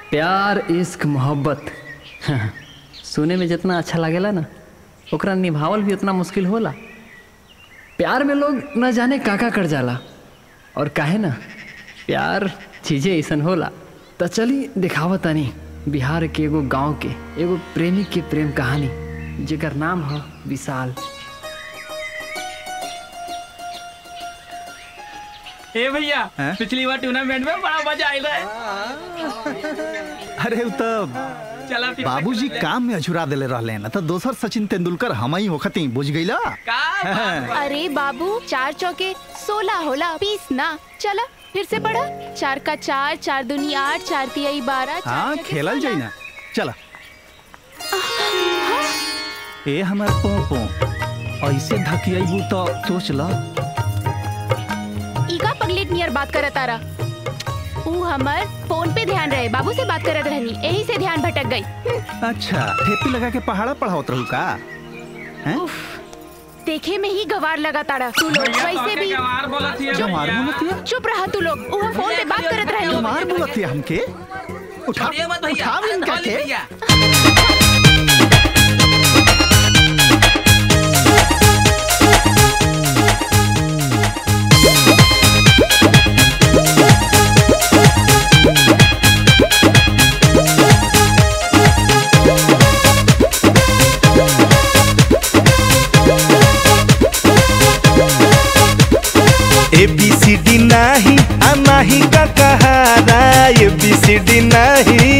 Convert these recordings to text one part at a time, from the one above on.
प्यार इश्क मोहब्बत सुने में जितना अच्छा लागेला ना ओकरा निभावल भी उतना मुश्किल होला प्यार में लोग न जाने का का कर जाला और काहे ना प्यार चीजें ऐसन होला तो चली दिखावा तनी बिहार के एगो गांव के एगो प्रेमी के प्रेम कहानी जेकर नाम है विशाल ए भैया हैं? पिछली बार टूर्नामेंट में बड़ा मजा आयल रहे अरे उ त चला फिर बाबूजी काम में अझुरा देले रहले न त दोसर सचिन तेंदुलकर हम ही होखती बुझ गईला का अरे बाबू चार चौके सोलह होला बीस ना चला फिर से पढ़ा चार का चार चार दुनी आठ चार तिहाई बारह चार हाँ छके खेलल जाई सोलह। ना चला ए हमार पोपो ऐसे धकियाइबू तो सोच ल ईका पगलेट नियर बात करत तारा ऊ हमर फोन पे ध्यान रहे बाबू से बात करत रहनी यही से ध्यान भटक गई अच्छा ठेपी लगा के पहाड़ा पढ़ावत रहू का हैं देखे में ही गवार लगा तारा तू लोग वैसे भी गवार बोलत हिया जमार भैया। बोलतिया चुप रहा तू लोग ऊ फोन पे बात करत रहनी जमार बोलतिया हमके उठा छोड़िए मत भैया उठाव इनका छोड़िए के भैया ए बी सी डी नाही आ नाही का कहारा ए बी सी डी नाही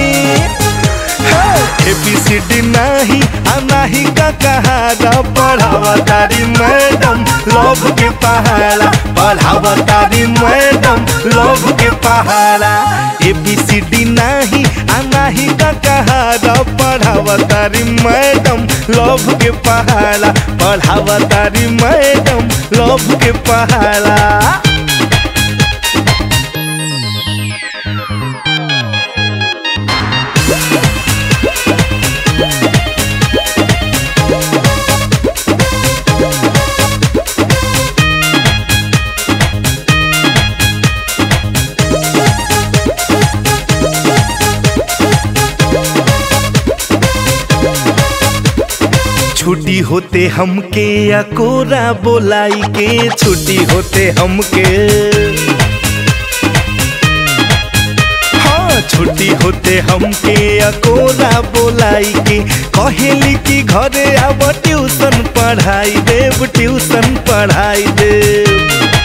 ए बी सी डी नाही आ नाही का कहारा पढ़ावा तारी मैडम लव के पहाड़ा पढ़ावा तारी मैडम लव के पहाड़ा ए बी सी डी नाही आ नाही का कहारा पढ़ावा तारी मैडम लव के पहाड़ा पढ़ावा तारी मैडम लव के पहाड़ा छुट्टी होते हमके या कोरा बोलाई के छुट्टी होते हमके हाँ छुट्टी होते हमके या कोरा बोलाई के कहेली कि घरे आब ट्यूशन पढ़ाई देव ट्यूशन पढ़ाई देव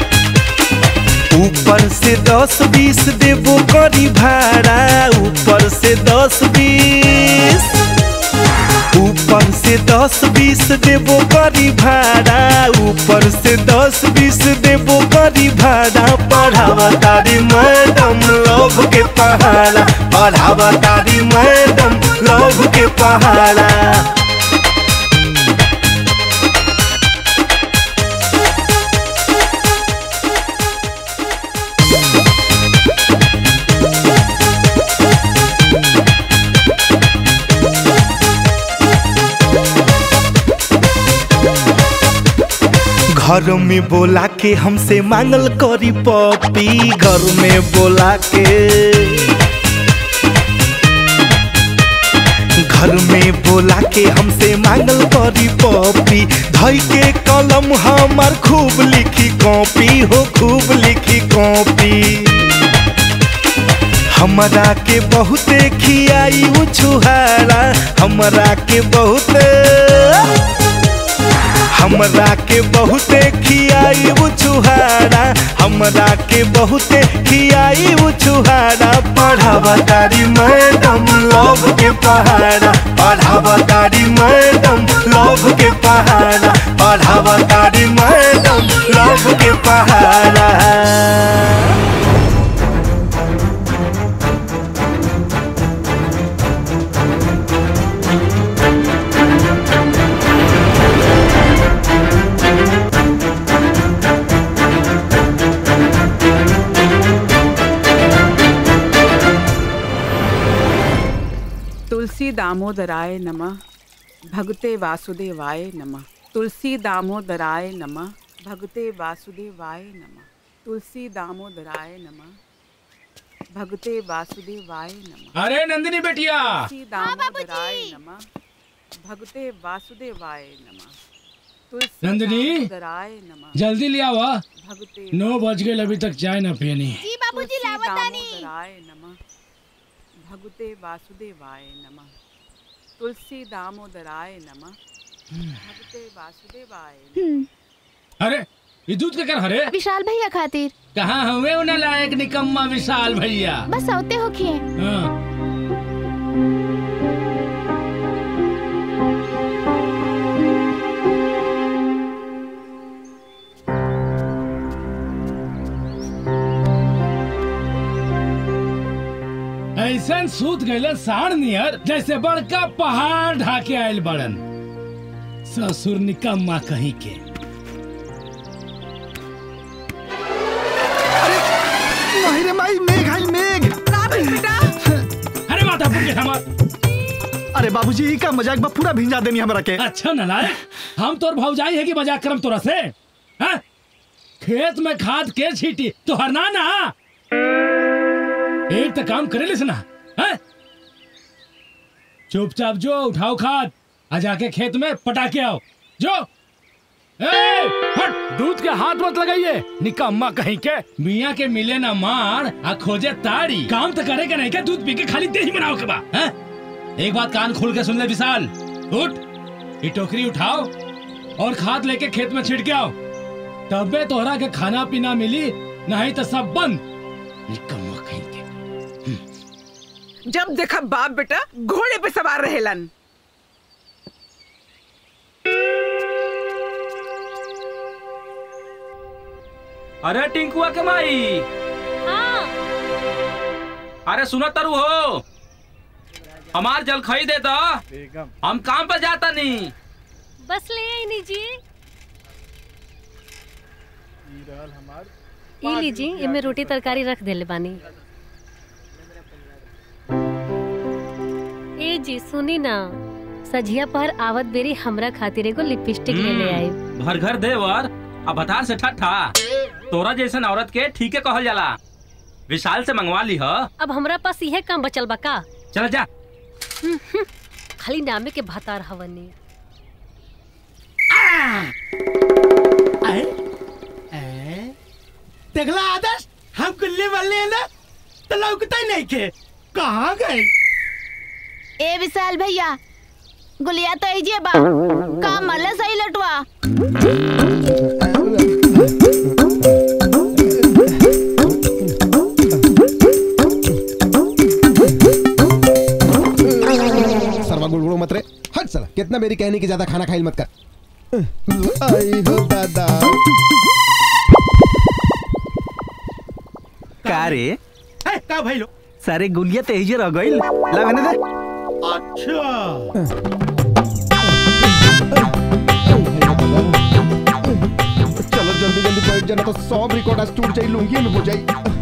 ऊपर से दस बीस देबो करी भाड़ा ऊपर से दस बीस ऊपर से दस बीस देबो करी भाड़ा ऊपर से दस बीस देबो करी भाड़ा पढ़ावा तारी मैडम लव के पहाड़ा पढ़ावा तारी मैडम लव के पहाड़ा घर में बोला के हमसे मांगल करी पपी घर में बोला के घर में बोला के हमसे मांगल करी पपी धई के कलम हमार खूब लिखी कॉपी हो खूब लिखी कॉपी हमरा के बहुते खियाई उ छुहारा हमरा के बहुते हमरा के बहुते खियाई उ छुहारा हमरा के बहुते खियाई उ छुहारा पढ़ावा तारी मैडम लव के पहाड़ा पढ़ावा तारी मैडम लव के पहाड़ा पढ़ावा तारी मैडम लव के पहाड़ा तुलसी दामोदराय नमः भगते वासुदेवाय नमः तुलसी दामोदराय नमः भगते वासुदेवाय नमः तुलसी दामोदराय नमः भगवते वासुदेवाय नमः अरे नंदिनी बेटिया तुलसी दामोदराय नमः भगवते वासुदेवाय नमः तुलसी नंदिनी? दामोदराय नमः जल्दी ले आवा भगवते नौ बज गए अभी तक चाय ना पियनी जी बाबूजी तुलसी लावतानी दामोदराय नमः भगवते वासुदेवाय नमः तुलसी दामोदराय नमः भगवते वासुदेवाय नमः अरे ये दूध के कर हरे विशाल भैया खातिर कहाँ हुए उन्हें लायक निकम्मा विशाल भैया बस औते हो खिए हाँ ऐसन सूत गए साढ़ नियर जैसे बड़का पहाड़ ढाके आयल बड़न ससुर निकम्मा कहीं के नहीं रे माई मेघ आई मेघ अरे माता पुर के हमार अरे बाबूजी ई का मजाक बा पूरा भिंजा देनी हमरा के अच्छा नलायक हम तोर भौजाई है कि मजाक करम तोरा से हाँ? खेत में खाद के छीटी तो हरना ना एक तो काम करे लिस ना हाँ? चुपचाप जो उठाओ खाद आ जाके खेत में पटा के आओ जो ए, हट दूध के हाथ मत लगाइए निकम्मा कहीं के मियाँ के मिले ना मार आ खोजे ताड़ी काम तो करे के नहीं के दूध पी के खाली दही बनाओ के बा हाँ? एक बात कान खोल के सुन ले विशाल उठ ये टोकरी उठाओ और खाद लेके खेत में छिड़के आओ तबे तोहरा के खाना पीना मिली नहीं तो सब बंद निकम्मा कहीं के जब देखा बाप बेटा घोड़े पे सवार रहेलन अरे टिंकुआ के माई अरे सुनो तरु हो हमार जल खई दे तो हम काम पे जाता नहीं बस ले आई लीजिए ई लीजिए इमे रोटी तरकारी रख देले बानी ए जी सुनी ना सझिया पर आवत बेरी हमरा खातिर एगो लिपस्टिक ले ले आई भर घर देवर अब भतार से ठट्ठा तोरा जैसन औरत के ठीके कहल जाला विशाल से मंगवा ली ह अब हमरा पास इहे काम बचल बा का चल जा खाली नामे के भतार हवनी देखला आदर्श हम गुल्ले वाले ना तो लौकता ही नहीं के कहाँ गए ए विशाल भैया गुलिया तो ऐजे बा काम मल्ला सही लटवा सरवा गुड़गुड़ो मत रे हट साला कितना मेरी कहने की ज्यादा खाना खाइल मत कर आई हो दादा का रे है, का भाई लो सारे गुलिया तेजे रह गइल लगने दे अच्छा चलो जल्दी जल्दी बैठ जाना तो सब रिकॉर्ड आज टूट जाई लूंगी में हो जाई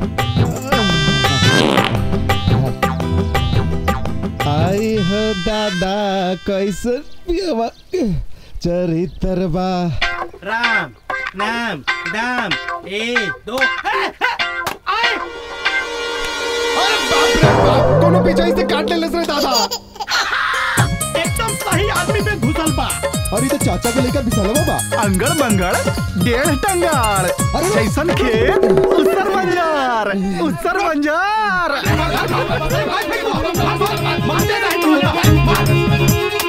आई हो दादा कैसे पियवा चरित्रबा राम नाम दाम एक दो है, है, आए अरे बाप रे बाप कोनो पीछे से काट ले रे दादा एकदम सही आदमी पे घुसल बा अरे तो चाचा को लेकर बिसलवा बा अंगड़ बंगड़ डेढ़ टंगार अरे वाह। जैसन खेत उसर मंजार उसर मंजार मारते नहीं तो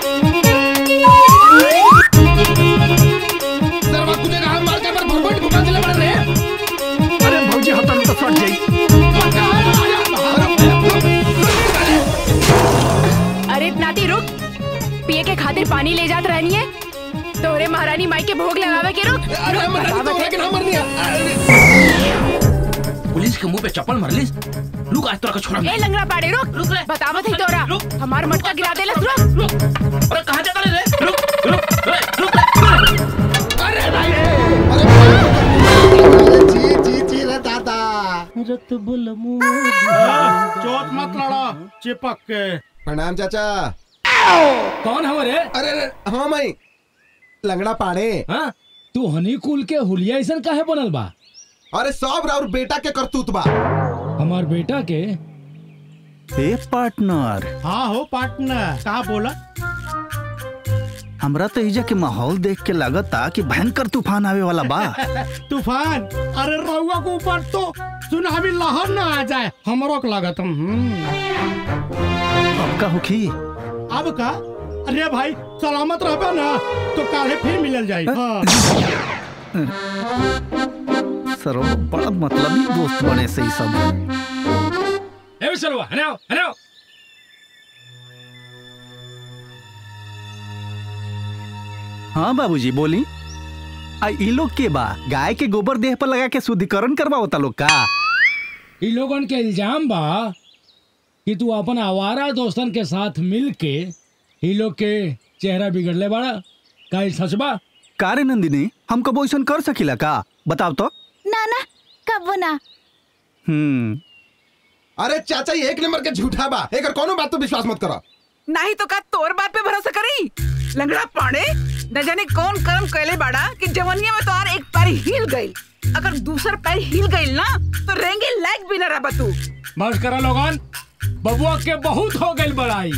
सरवा तुझे कहा मार के पर भरभट घुमा दिले बड़े रे अरे भौजी हतन तो सट जाई अरे नाती रुक पिए के खातिर पानी ले जात रहनी है तोरे महारानी माई के भोग लगावे के रुक अरे मर तो लेकिन हम मर पुलिस के मुंह पे चप्पल मरलिस रुक आज तोरा का छोड़ा ए लंगड़ा पाड़े रुक रुक रे। बतावत ही तोरा रुक। हमार मटका गिरा देलस रुक रुक अरे कहाँ जाता रे रुक रुक रे, रुक रे। जी जी जी रे दादा चोट मत लड़ा चिपक के प्रणाम चाचा कौन है रे अरे अरे हाँ मैं लंगड़ा पाड़े हाँ तू हनी कुल के हुलिया ऐसन काहे बनल बा अरे सब और बेटा के करतूत बा हमार बेटा के ए पार्टनर हाँ हो पार्टनर कहा बोला हमरा तो इजा के माहौल देख के लगता कि भयंकर तूफान आवे वाला बा तूफान अरे रउआ के ऊपर तो सुनामी लहर ना आ जाए हमरो के लागत हम्म। अब का होखी अब का अरे भाई सलामत रहबे ना तो काले फिर मिलल जाई हाँ। सरो बड़ा मतलबी दोस्त बने से ही सब ए बिसलवा हने आओ हने आओ हाँ बाबूजी बोली आ ई लोग के बा गाय के गोबर देह पर लगा के शुद्धिकरण करवा होता लोग का इ लोगन के इल्जाम बा कि तू अपन आवारा दोस्तन के साथ मिल के इ लोग के चेहरा बिगड़ले बाड़ा का ई सच बा का रे नंदिनी हम कबो ऐसा कर सकीला का बताओ तो ना ना कब ना हम्म अरे चाचा ये एक नंबर के झूठा बा एकर कोनो बात तो विश्वास मत करो नहीं तो का तोर बात पे भरोसा करी लंगड़ा पाड़े न जाने कौन कर्म कैले बाड़ा कि जवनिया में तोहार एक पैर हिल गई अगर दूसर पैर हिल गई ना तो रेंगे लायक भी न रहा तू बस करा लोगन बबुआ के बहुत हो गई बड़ाई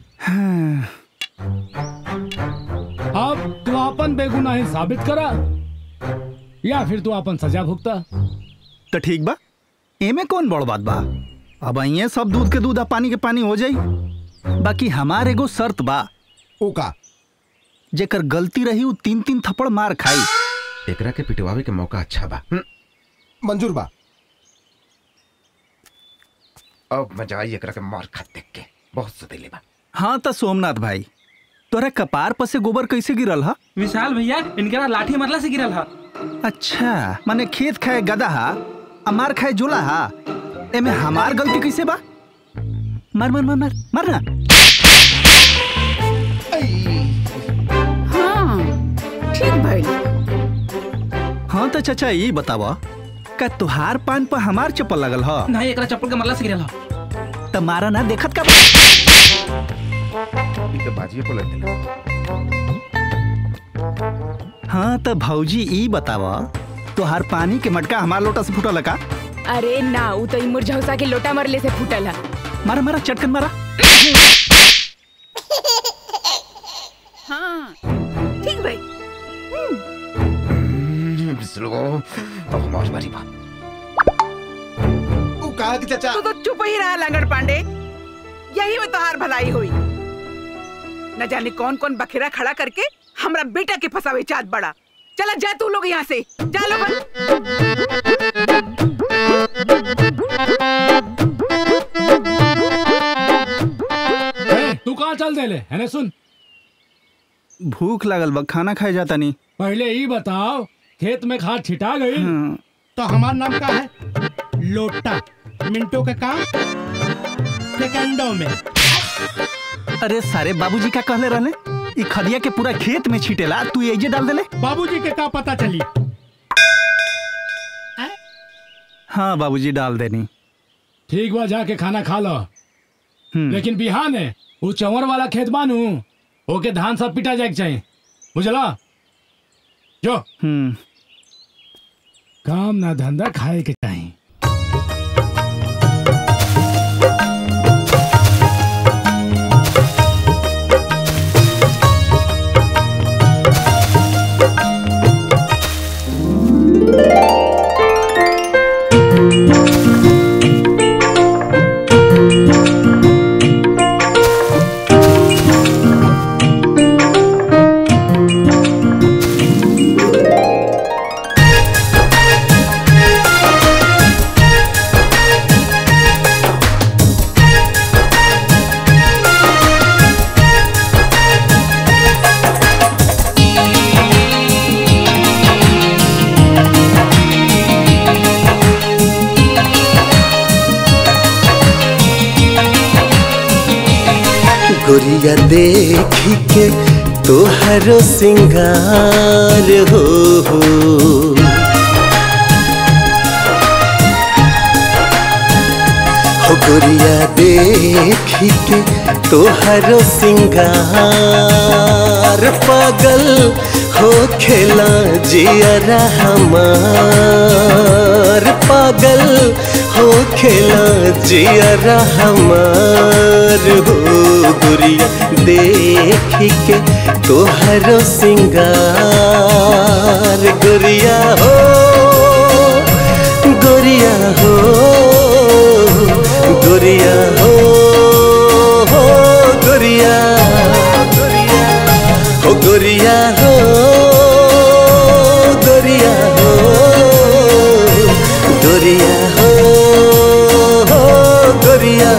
अब तू अपन बेगुनाही साबित करा या फिर तू अपन सजा भुगता तो ठीक बा एमे कौन बड़ बात बा अब ये सब दूध के दूध आ पानी के पानी हो जाई बाकी हमार एगो शर्त बा ओका जेकर गलती रही उ तीन तीन थप्पड़ मार खाई एकरा के पिटवावे के मौका अच्छा बा मंजूर बा अब मजा आई एकरा के मार खा देख के बहुत सुदेले बा हाँ तो सोमनाथ भाई तोरा कपार पर से गोबर कैसे गिरल हा विशाल भैया इनके लाठी मरला से गिरल हा अच्छा माने खेत खाए गदा हा आ मार खाए जोला हा एमे हमार गलती कैसे बा मार मार मार मार मार ना हाँ ठीक भाई हाँ तो चाचा ये बतावा का तुहार पान पर हमार चप्पल लगल हा नहीं एकरा चप्पल के मरला से गिरल हा तो मारा ना देखत का ई तो बाजिए को लग हाँ तो भौजी ई बतावा तुहार पानी के मटका हमार लोटा से फूटल का अरे ना उ तो इमुर झौसा के लोटा मरले से फूटल है मारा मारा चटकन मारा हाँ ठीक भाई बिस्लो अब हमारी बारी बा ओ कहा कि चाचा तू तो चुप ही रहा लंगड़ पांडे यही में तोहार भलाई हुई न जाने कौन कौन बखेरा खड़ा करके हमरा बेटा के फसावे चाहत बड़ा चला जा तू लोग यहाँ से जा ए, तू कहाँ चल देले है सुन भूख लागल बा खाना खाए जाता नहीं पहले ही बताओ खेत में खाद छिटा गई तो हमार नाम का है लोटा मिनटों के काम सेकंडों में अरे सारे बाबूजी का कहले रहले ई खदिया के पूरा खेत में छीटेला तू एजे डाल देले बाबूजी के का पता चली हाँ बाबूजी डाल देनी ठीक बा जाके खाना खा लो लेकिन बिहान है वो चंवर वाला खेत बानू ओके धान सब पिटा जाए के चाहिए बुझला जो हम्म काम ना धंधा खाए के चाहिए गोरिया देखी के तोहरो सिंगार हो हो हो गोरिया देखी के तोहरो सिंगार पागल हो खेला जियरा हमार पागल हो खेला जियरा हमार हो गुरिया देख के तोहरो सिंगार गुरिया हो गुरिया हो गुरिया हो हो गुरिया हो गुरिया हो गुरिया हो गुरिया हो हो गुरिया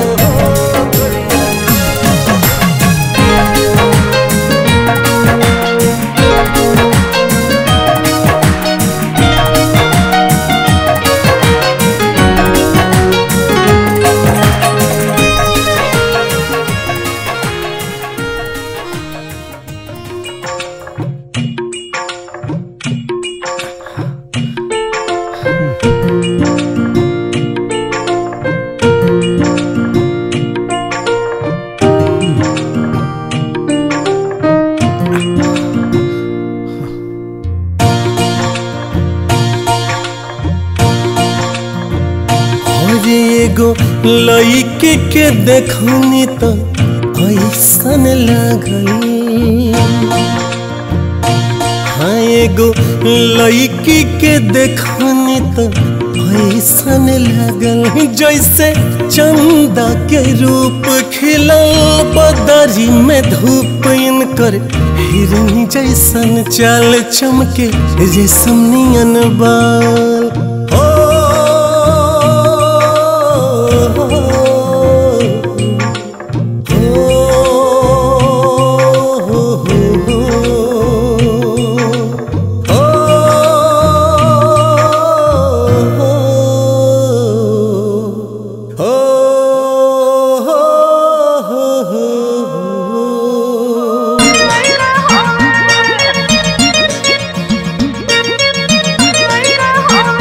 और एगो लइके के देखनी तो ऐसन लागल हाँ एगो लइकी के देखनी तो ऐसन लागल जैसे चंदा के रूप खिलल बदरी में धूप इनकर हिरनी जैसन चाल चमके रेशम नियन बाल Oh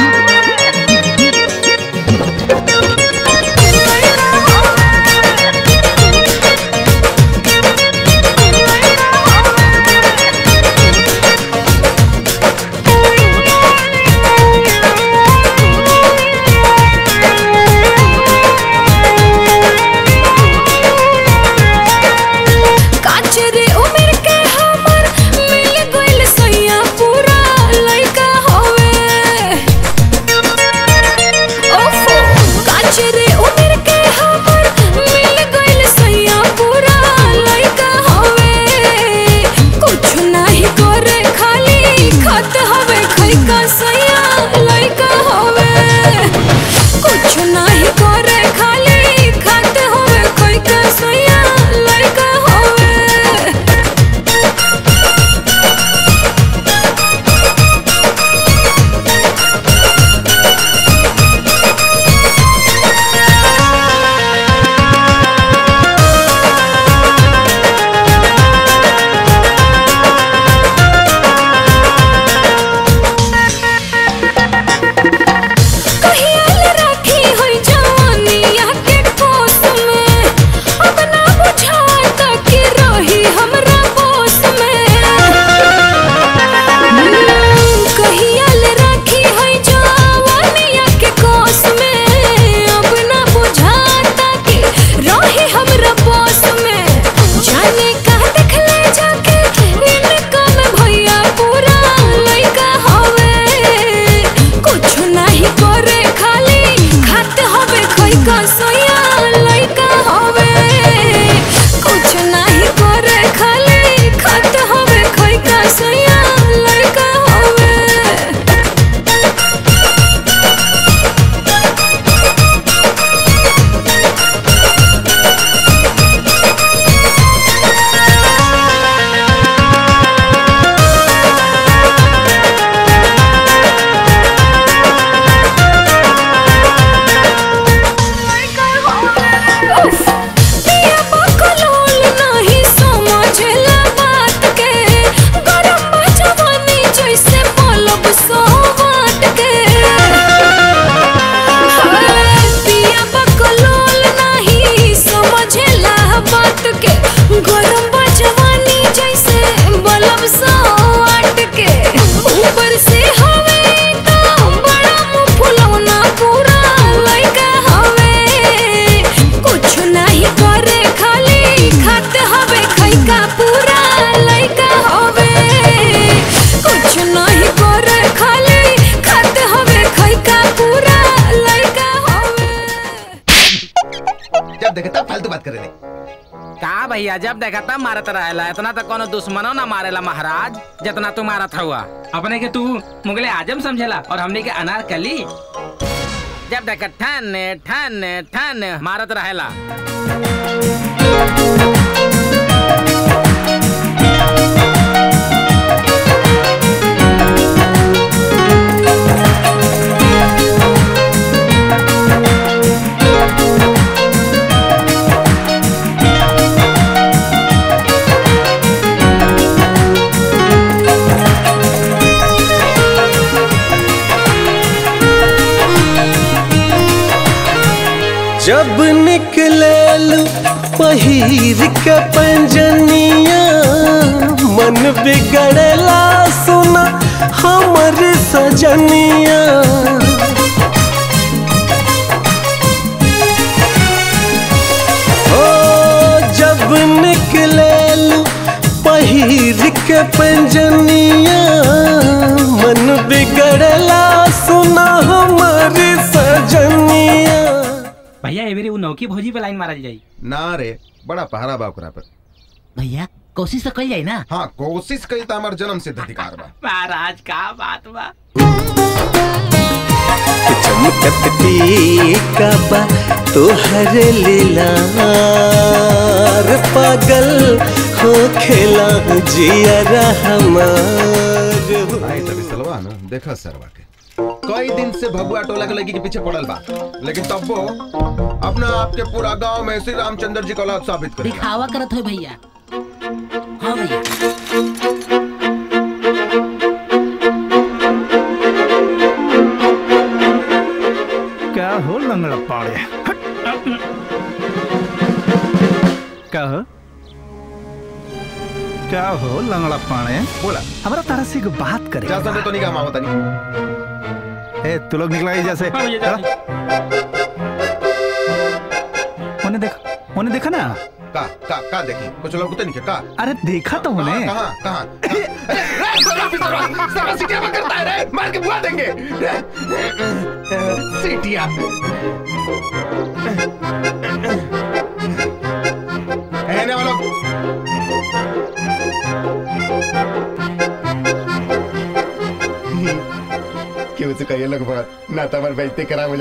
बात करे ले का भैया जब देखा तब मारत रहेला इतना तो कोनो दुश्मनो ना मारेला महाराज जितना तू मारत हुआ अपने के तू मुगले आजम समझेला और हमने के अनारकली जब देखा ठन ठन ठन मारत रहेला जब निकले पहिर के पंजनिया मन बिगड़ेला सुना हमर सजनिया ओ जब निकले पहिर के पंजनिया मन बिगड़ेला सुना हमर सजनिया भैया ए बेरी उ नौकी भौजी पे लाइन मारल जाई ना रे बड़ा पहरा बा ओकरा पर भैया कोशिश तो कल जाई ना हाँ कोशिश कई तो हमार जन्म सिद्ध अधिकार बा महाराज का बात बा चमकत टीका बा तोहर लीलार पागल हो खेला जिया हमार आई तभी सलवा नु देखा सरवा के कई दिन से भगुआ टोला के लड़की के पीछे पड़ल बा लेकिन तब वो अपना आप के पूरा गांव में श्री रामचंद्र जी का औलाद साबित कर दिखावा करत हो भैया हाँ भैया क्या हो लंगड़ा पाड़े क्या हो क्या हो लंगड़ा पाड़े बोला हमारा तारा से एक बात करे जा सकते तो नहीं काम होता नहीं ए तू लोग निकला ही जैसे हाँ भैया, चला। उन्हें देखा उन्हें देखा ना का का का देखी कुछ लोग तो नहीं क्या का अरे देखा तो उन्हें कहाँ कहाँ अरे, रे, सरवा, सरवा, सरवा, सीटियाँ में करता है रे, मार के बुला देंगे सीटिया रहने वालों क्यों से कहिए लोग बात ना तमर बेइज्जती करा मुझे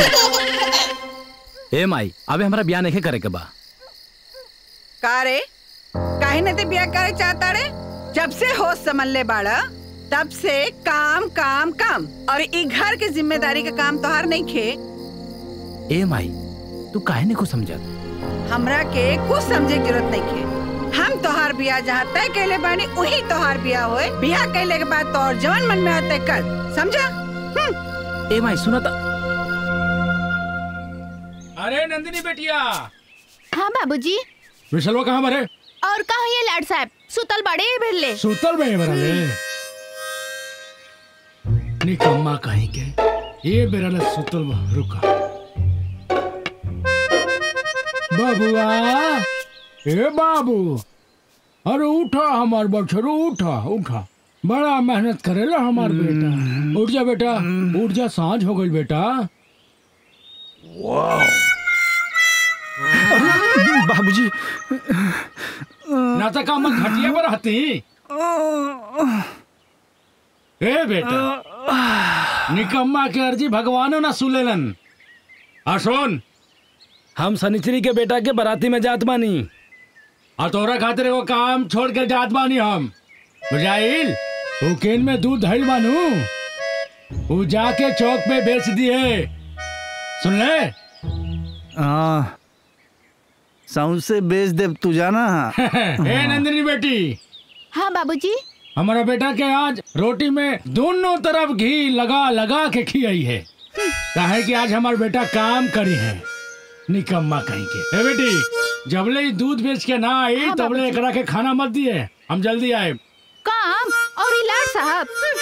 ए माई अबे हमरा ब्याह नहीं करे के बा का रे काहे न ते बिया करे चाहता रे जब से होश समझ ले बाड़ा तब से काम काम काम और ई घर के जिम्मेदारी का काम तोहार नहीं खे ए माई तू काहे नहीं कुछ समझत हमरा के कुछ समझे की जरूरत नहीं खे हम तोहार बिया जहाँ तय कैले बानी वही तोहार बिया होए बिया कैले के बाद तोहर जवन मन में आते कर समझा हम्म ए माई सुना ता अरे नंदिनी बेटिया हाँ बाबूजी विशलवा कहाँ मरे और कहा ये लाड साहब सुतल बड़े भिड़ले सुतल में बरले निकम्मा कहीं के ये बेरल सुतल बा रुका बाबुआ ए बाबू अरे उठा हमार बछरू उठा उठा बड़ा मेहनत करेला हमार बेटा उठ जा बेटा उठ जा सांझ हो गई बेटा बाबूजी ना तो काम घटिया पर हती ए बेटा निकम्मा के अर्जी भगवानो ना सुलेलन आ सुन हम सनिचरी के बेटा के बराती में जात बानी और तोरा खातिर एगो काम छोड़ के जात बानी हम बुझाइल उ केन में दूध धइल बानू उ जाके चौक पे बेच दिए सुन ले हाँ साउंड से बेच दे तू जाना ए नंदिनी बेटी हाँ बाबूजी हमारा बेटा के आज रोटी में दोनों तरफ घी लगा लगा के खियाई है काहे कि आज हमारा बेटा काम करी है निकम्मा कहीं के ए बेटी जबले ही दूध बेच के ना आई हाँ, तबले बाबूजी। एकरा के खाना मत दिए हम जल्दी आए काम और ये लाड साहब हम्म।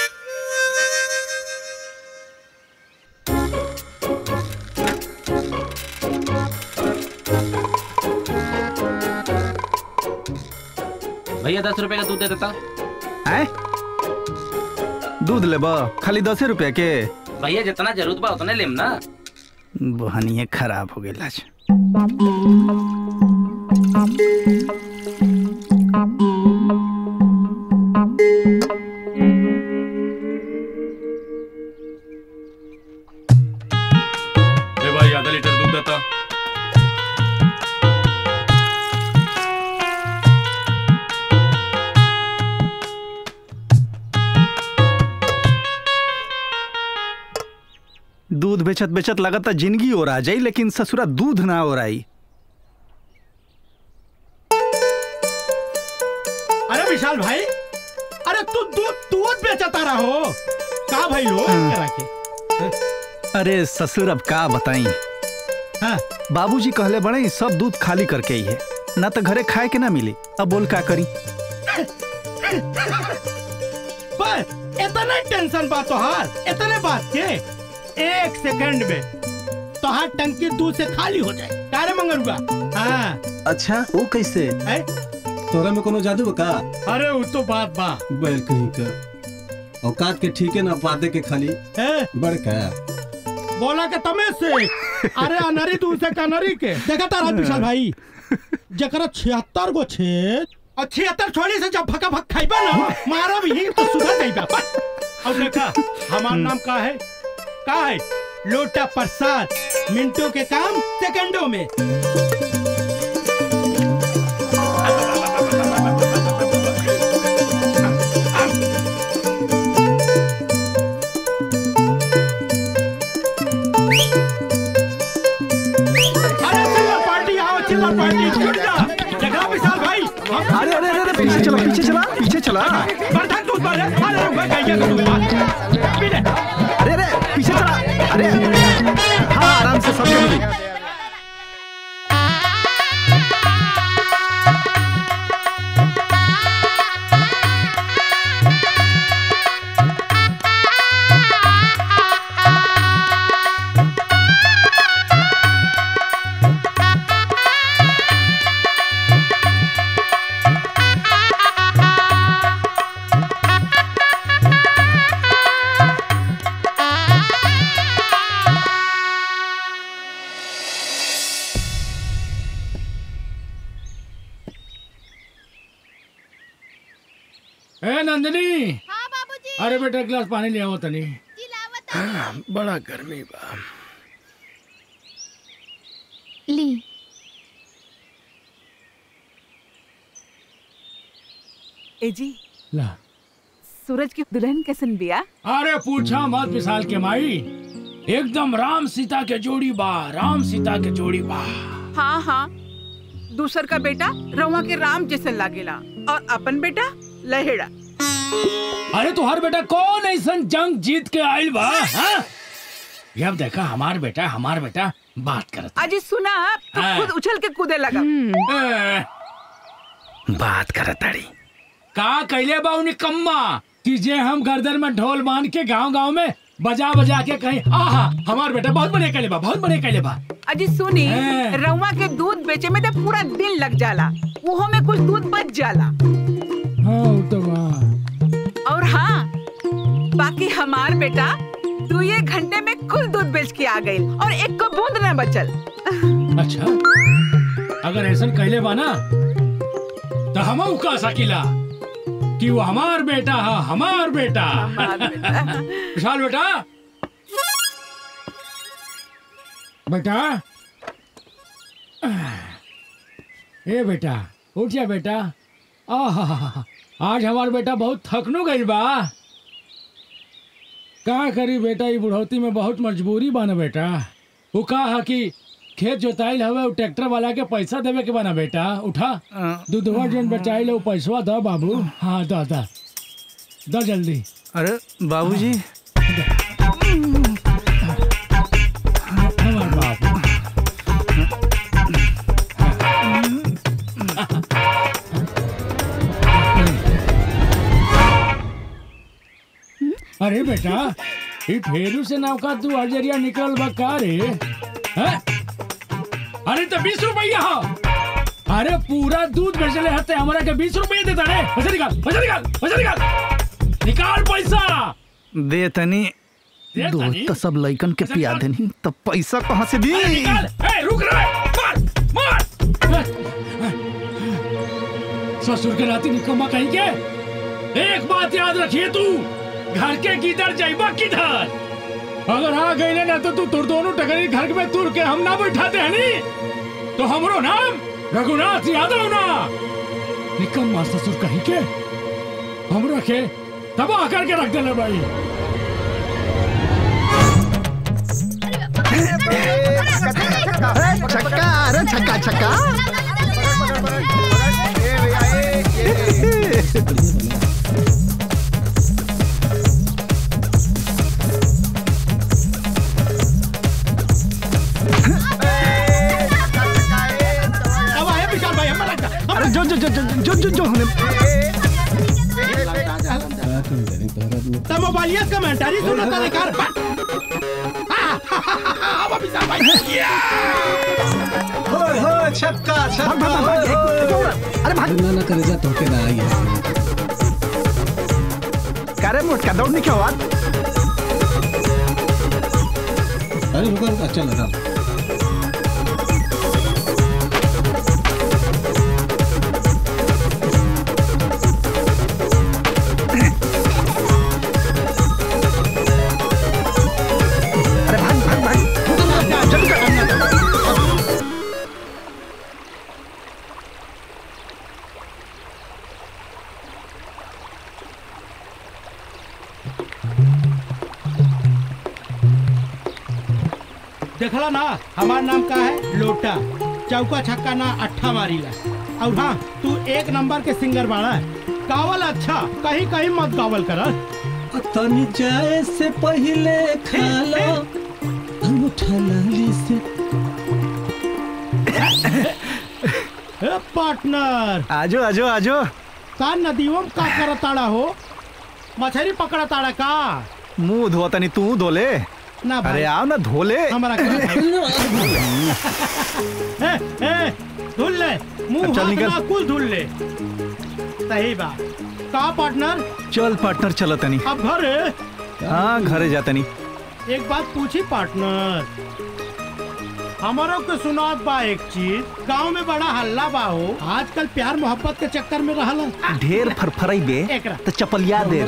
भैया दस रुपए का दूध दे देता आए दूध ले बा खाली दस रुपया के भैया जितना जरूरत बा उतने लेम ना बहनिए खराब हो गई आज ए भाई आधा लीटर दूध देता दूध बेचत बेचत लगता जिंदगी और आ जाई लेकिन ससुरा दूध ना और आई अरे विशाल भाई अरे तू दूध दूध बेचता रहो का भाई लो करा के अरे ससुर अब का बताई हाँ। बाबूजी कहले बड़े ई सब दूध खाली करके ही है ना तो घरे खाए के ना मिली अब बोल का करी बस इतना टेंशन बा तोहार इतने बात के एक सेकंड में तोहार टंकी दूध से खाली हो जाए कारे मंगरुआ हाँ अच्छा वो कैसे है? तोरा में कोनो जादू बा का अरे वो तो बात बा बैल कहीं का औकात के ठीके ना पाते के खाली है? बड़का बोला के तमे से अरे अनरी दूध से कनरी के देखा तारा विशाल भाई जकरा छिहत्तर गो छेद और छिहत्तर छोड़ी से जब फका फक खाइबा ना मारा भी ही तो सुधर जाइबा बस और देखा हमारा नाम का है का है लोटा प्रसाद मिनटों के काम सेकंडों में अरे चिल्लर पार्टी आओ चिल्लर पार्टी छूट जा जगह विशाल भाई अरे अरे अरे अरे, पीछे चला पीछे चला पीछे चला बर्तन दूध भर अरे रुक गई का दूध पी ले अरे अरे पीछे चला अरे हाँ आराम से सब मिली ए नंदिनी अरे बेटा एक गिलास पानी ले आओ तनी बड़ा गर्मी बा ली ए जी ला सूरज की दुल्हन कैसन बिया अरे पूछा मत विशाल के माई एकदम राम सीता के जोड़ी बा राम सीता के जोड़ी बा हाँ हाँ दूसर का बेटा रवा के राम जैसन लागेला और अपन बेटा लहेड़ा अरे तुहार बेटा कौन ऐसन जंग जीत के आइल बा हाँ? ये अब देखा हमार बेटा हमार बेटा बात करत अजी सुना तो हाँ। खुद उछल के कूदे लगा ए, बात करत ताड़ी का कैले बा उन्हें कम्मा कि जे हम गर्दन में ढोल बांध के गांव गांव में बजा बजा के कहीं आहा हमार बेटा बहुत बढ़िया कैले बा बहुत बढ़िया कैले बा अजी सुनी हाँ। रवा के दूध बेचे में तो पूरा दिन लग जाला वो में कुछ दूध बच जाला हाँ वो तो बा और हाँ बाकी हमार बेटा तू ये घंटे में कुल दूध बेच के आ गई और एक को बूंद न बचल अच्छा अगर ऐसा कैले बा ना तो हम कह सकीला कि वो हमार बेटा है हमार बेटा विशाल बेटा बेटा ए बेटा उठ जा बेटा आहा आज हमार बेटा बहुत थकनो गई बा का करी बेटा ये बुढ़ौती में बहुत मजबूरी बा ना बेटा वो का है कि खेत जोताइल हवे उ ट्रैक्टर वाला के पैसा देवे के बना बेटा उठा दूधवा जोन बेचाइल वो पैसवा द बाबू हाँ द द द जल्दी अरे बाबूजी हमार बाबू अरे बेटा ये फेरू से नौका तू अजरिया निकल बा का रे हैं? अरे तो बीस रुपया हो अरे पूरा दूध बेचले हते हमारा के बीस रुपये देता रे पैसा निकाल पैसा निकाल पैसा निकाल निकाल पैसा दे तनी दे दूध तनी? तो सब लइकन के पिया देनी तो पैसा कहाँ से दी अरे निकाल ए रुक रे मार मार ससुर के नाती निकम्मा कहीं के एक बात याद रखिए तू घर के किधर जाइबा किधर अगर आ गई ना तो तू तुर दोनों टकरी घर में तुर के हम ना बैठाते हैं नी तो हमरो नाम रघुनाथ यादव ना निकम्मा ससुर कहीं के हमरा के तबाह करके रख देना भाई छक्का अरे छक्का छक्का अब आए विशाल भाई हम लग अरे जो जो जो जो जो जो हमने तो मोबाइलिया कमेंटारी सुना था लेकर अब विशाल भाई होय होय छक्का छक्का होय होय अरे भाग ना ना करे जा तो के ना आई करे मोटका दौड़ने क्या हुआ अरे रुको रुको चल रहा अरे भाग भाग भाग जल्दी कर देखला ना हमार नाम का है लोटा चौका छक्का ना अट्ठा मारीला और हाँ तू एक नंबर के सिंगर बाड़ा गावल अच्छा कहीं कहीं मत गावल कर तनी जाए से पहले खा लो अंगूठा लाली से पार्टनर आजो आजो आजो का नदियों में का करताड़ा हो मछली पकड़ा ताड़ा का मुंह धो तनी तू धोले ना भाई अरे आओ ना धोले हमारा ए, ए, धुल ले मुंह अब चल हाथ निकल। ना कुल धुल ले सही बात का पार्टनर चल पार्टनर चलो तनी अब घर हाँ घरे जा तनी एक बात पूछी पार्टनर हमारो के सुनात बा एक चीज गांव में बड़ा हल्ला बा हो आजकल प्यार मोहब्बत के चक्कर में रहला ढेर फरफराई बे एकरा। तो चपलिया दे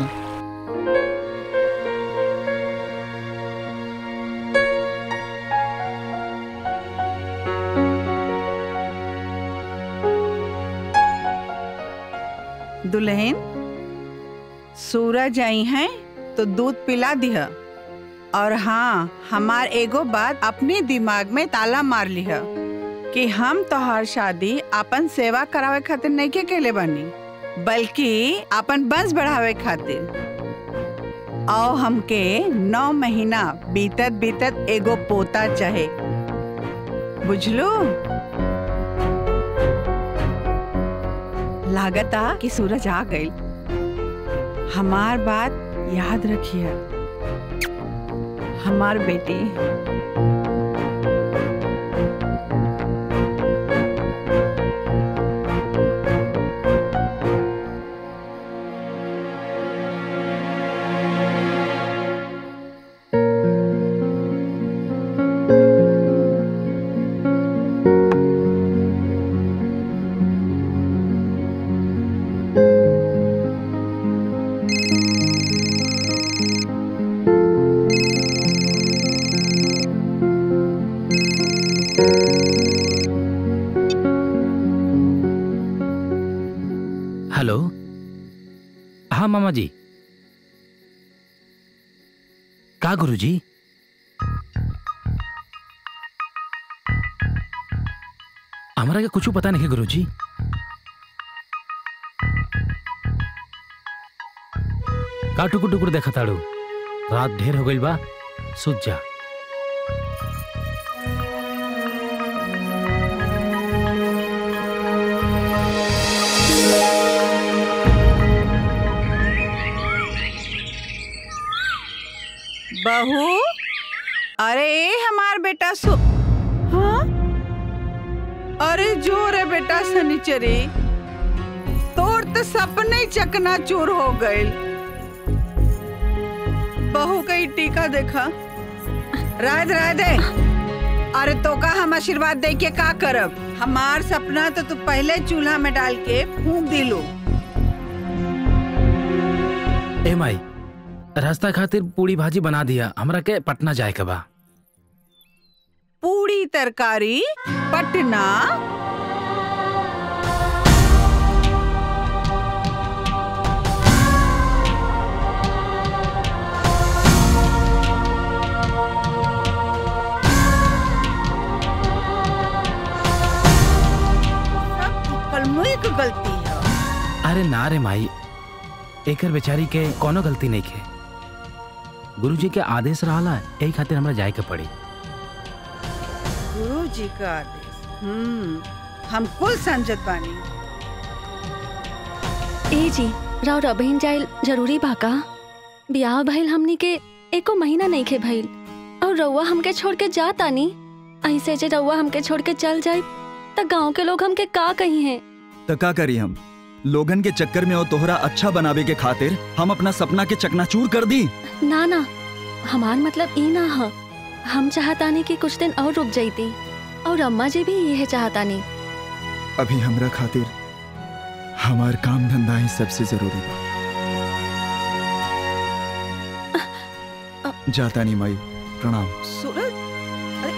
दुल्हन सूरज आई हैं तो दूध पिला दिह और हाँ हमार एगो बात अपने दिमाग में ताला मार लिह कि हम तोहार शादी अपन सेवा करावे खातिर नहीं के केले बानी बल्कि अपन वंश बढ़ावे खातिर आओ हमके नौ महीना बीतत बीतत एगो पोता चाहे बुझलू लागता कि सूरज आ गई हमार बात याद रखिए हमार बेटी हेलो हाँ मामा जी का गुरुजी हमरा के कुछ पता नहीं है गुरुजी का टुकुर टुकुर देखा ताड़ू रात ढेर हो गइल बा सुत जा बहू अरे ए हमार बेटा सु हाँ अरे जोर है बेटा सनीचरी तोर तो सपने चकना चूर हो गए बहू का ही टीका देखा राय दे राय दे अरे तो का हम आशीर्वाद दे के का करब हमार सपना तो तू पहले चूल्हा में डाल के फूंक दिलो ए माई रास्ता खातिर पूरी भाजी बना दिया हमरा के पटना जाए के बा पूरी तरकारी पटना सब कलमुई के गलती है अरे ना रे माई एकर बेचारी के कोनो गलती नहीं के गुरुजी के आदेश रहला यही खातिर हमरा जाए के पड़ी गुरु जी का आदेश हम्म हम कुल समझत बानी ए जी राव रबहिन जाइल जरूरी बा का ब्याह भइल हमनी के एको महीना नहीं खे भइल और रउआ हमके छोड़ के जा तानी ऐसे जे रउआ हमके छोड़ के चल जाए त गांव के लोग हमके का कही हैं तो का करी हम लोगन के चक्कर में और तोहरा अच्छा बनावे के खातिर हम अपना सपना के चकनाचूर कर दी ना ना हमार मतलब ई ना ह हम चाहतानी कि कुछ दिन और रुक जाइती और अम्मा जी भी यह चाहतानी अभी हमरा खातिर हमार काम धंधा ही सबसे जरूरी बा जाता नहीं माई प्रणाम सूरज अरे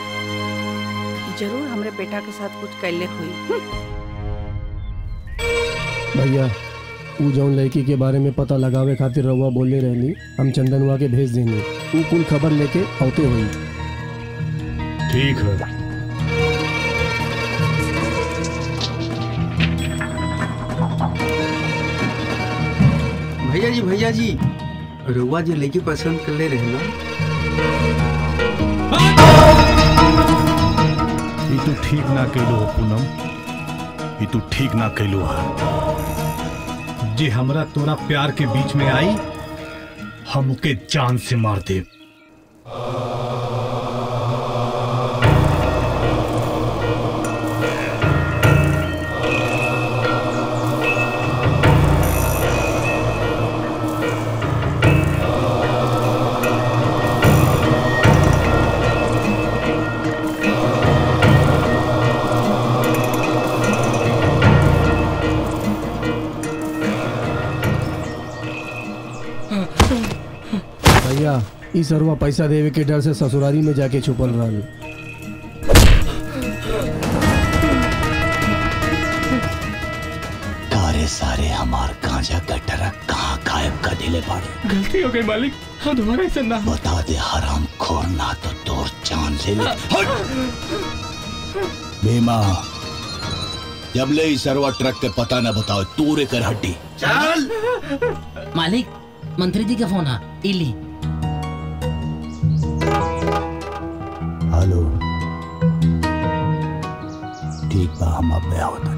जरूर हमरे बेटा के साथ कुछ कैले हुई हम्म। भैया ऊ जौन लड़की के बारे में पता लगावे खातिर रउआ बोले रहली हम चंदनुआ के भेज देंगे ऊ कुल खबर लेके औते हुई ठीक है भैया जी भैया जी रुआ जी लड़की पसंद कर ले रहे ना ई तू ठीक ना कैलो हो पूनम ई तू ठीक ना कैलो है जे हमरा तोरा प्यार के बीच में आई हम ओके जान से मार दे भैया ई सरवा पैसा देवे के डर से ससुरारी में जाके छुपल रहल कारे सारे हमार गांजा का ट्रक कहाँ गायब कर दिले बाड़े गलती हो गई मालिक हम दोबारा से ना बता दे हराम खोर ना तो तोर जान ले ले भीमा जब ले ई सरवा ट्रक के पता न बताओ तूरे कर हड्डी चल मालिक मंत्री जी का फोन है इली हेलो ठीक बा हम अब गया होता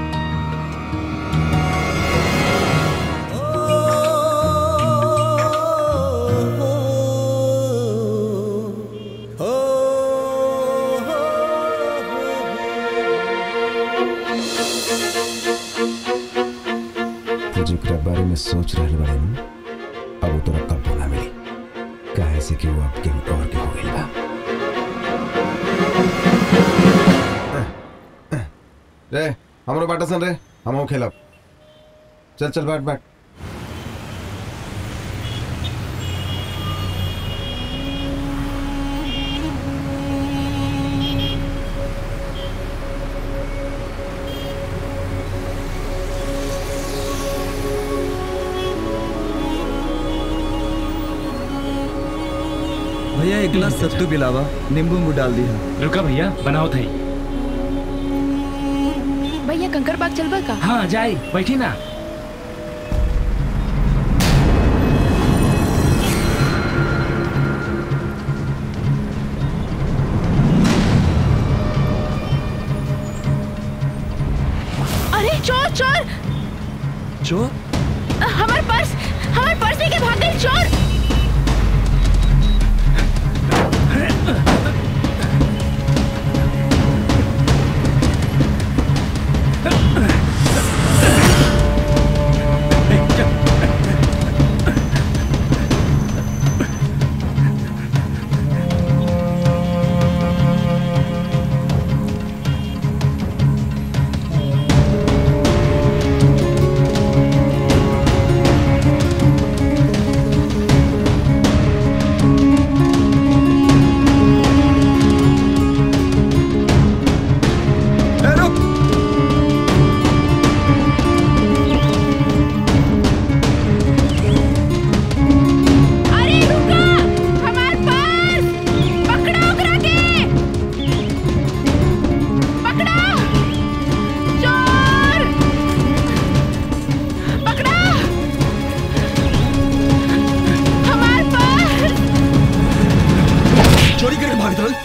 तू जेकरा बारे में सोच रहल बाड़े न अब वो तोरा कब ना मिली काहे से कि वो अब केहू और के हो गइल बा रे हमरो बाटा सन रे हमहू खेलब चल चल बैठ बैठ भैया एक गिलास सत्तू पिलावा नींबू उम्बू डाल दिया रुका भैया बनाओ थई भैया कंकर बाग चलबा का हाँ जाई बैठी ना अरे चोर चोर चोर हमार पर्स हमार पर्स लेके भाग गई चोर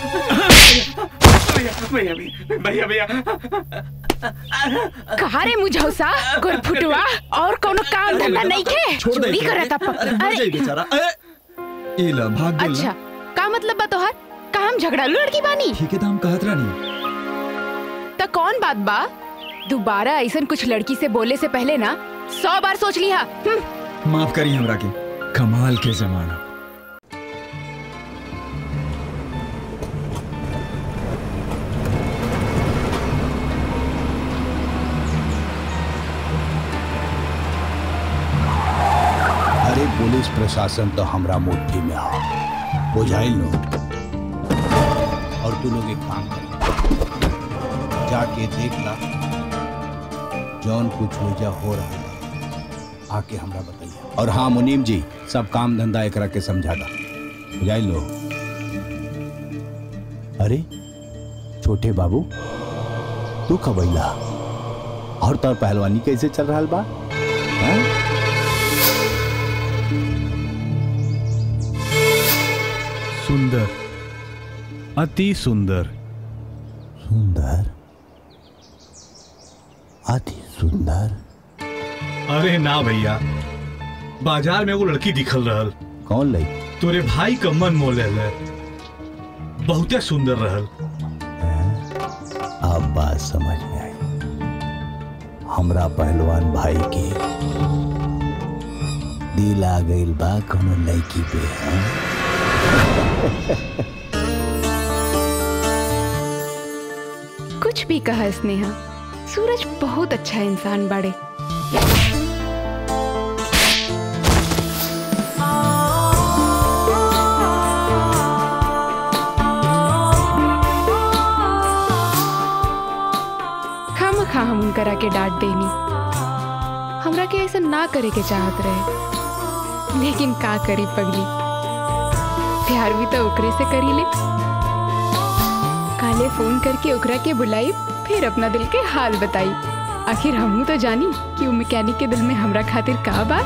भैया भैया भैया कहा रे मुझौसा गुर फुटवा और कोनो काम धंधा नहीं खे छोड़ दे चोरी इतना। करता अरे पक्का मर जाई बेचारा अरे ई ला भाग गेल अच्छा ना का मतलब बा तोहार का हम झगड़ालू लड़की बानी ठीक है तो हम कहत रानी त कौन बात बा दोबारा ऐसन कुछ लड़की से बोले से पहले ना सौ बार सोच लिया हम्म, माफ करी हमरा के कमाल के जमाना अरे पुलिस प्रशासन तो हमरा मुट्ठी में आ बुझाइल लो और तू लोग एक काम कर जाके देख ला जौन कुछ वजह हो रहा है आके हमरा बताइए और हाँ मुनीम जी सब काम धंधा एकरा के समझा दा बुझाइल लो अरे छोटे बाबू तू खबैला और तोर पहलवानी कैसे चल रहा बा हाँ? सुंदर अति सुंदर सुंदर अति सुंदर अरे ना भैया बाजार में एगो लड़की दिखल रहल कौन लई तोरे भाई का मन मोह ले बहुते सुंदर रहल अब बात समझ में आई हमरा पहलवान भाई के दिल आ गइल बा कोनो लड़की पे हाँ? कुछ भी कहा स्नेहा सूरज बहुत अच्छा इंसान बाड़े खाम खा हम उनकरा के डांट देनी हमरा के ऐसा ना करे के चाहत रहे लेकिन का करी पगली प्यार भी तो ओकरे से करी ले काले फोन करके ओकरा के बुलाई फिर अपना दिल के हाल बताई आखिर हमू तो जानी कि वो मैकेनिक के दिल में हमरा खातिर का बा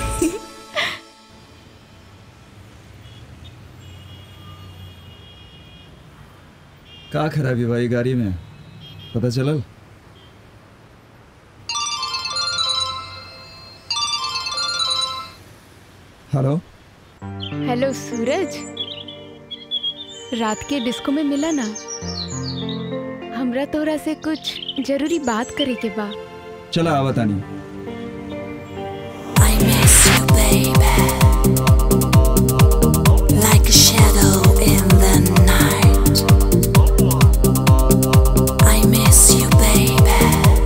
का खराबी भाई गाड़ी में पता चलल हेलो हेलो सूरज रात के डिस्को में मिला ना हमरा तोरा से कुछ जरूरी बात करे के बा चला आवा तानी Like a shadow in the night. I miss you, baby.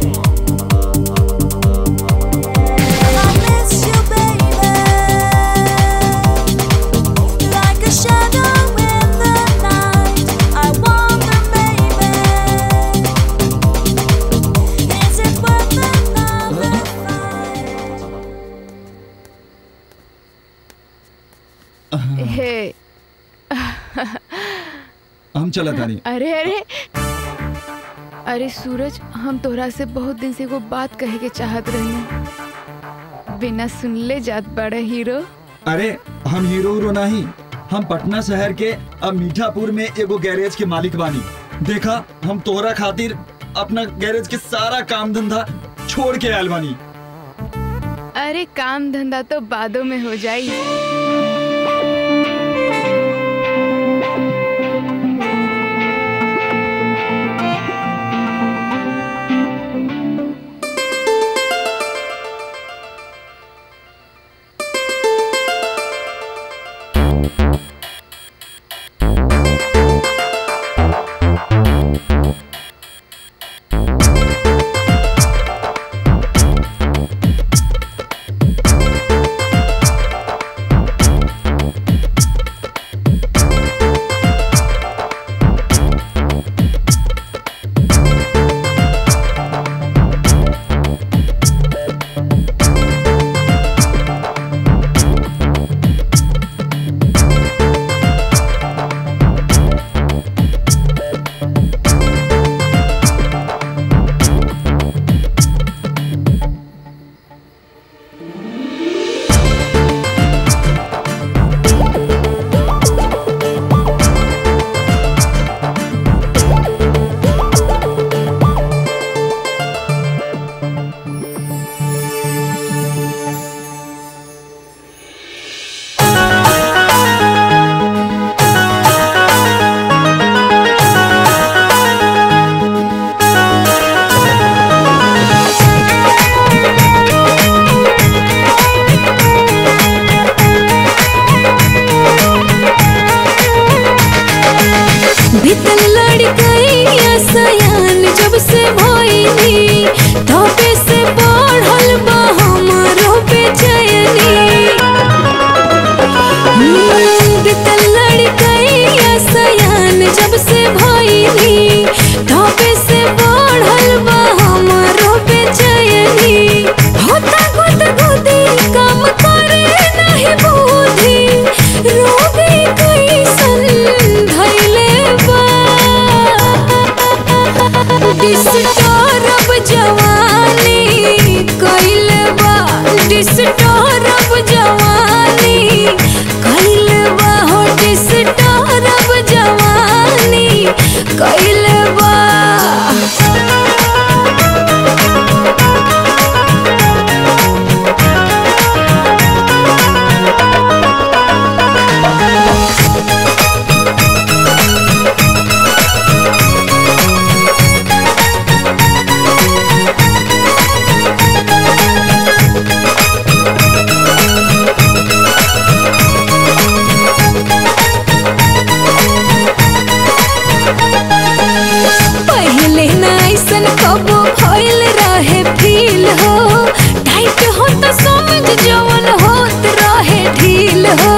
I miss you, baby. Like a shadow in the night. I wonder, baby. Is it worth another हे हम चला तानी अरे अरे अरे सूरज हम तोरा से बहुत दिन से वो बात कहे के चाहत रही बिना सुनले जात बड़ा हीरो अरे हम हीरो हीरो नहीं हम पटना शहर के अब मीठापुर में एगो गैरेज के मालिक बानी देखा हम तोहरा खातिर अपना गैरेज के सारा काम धंधा छोड़ के आयल बानी अरे काम धंधा तो बादों में हो जाई बीतल लड़कैया सयान जब से भइनी तबे से बढ़ल बा हमरो बेचैनी हम्म, बीतल लड़कैया सयान जब से भइनी तबे से बढ़ल बा हमरो बेचैनी होता गुद गुदी काम करे नहीं बुद्धि रोगी कैसन धैले बा डिस्टर्ब जवानी कैले बा डिस्टर्ब जवानी कैले बा हो डिस्टर्ब जवानी कैले बा पहले ना ऐसन कबो भइल रहे फील हो टाइट हो तो समझ जवन होत रहे ढील हो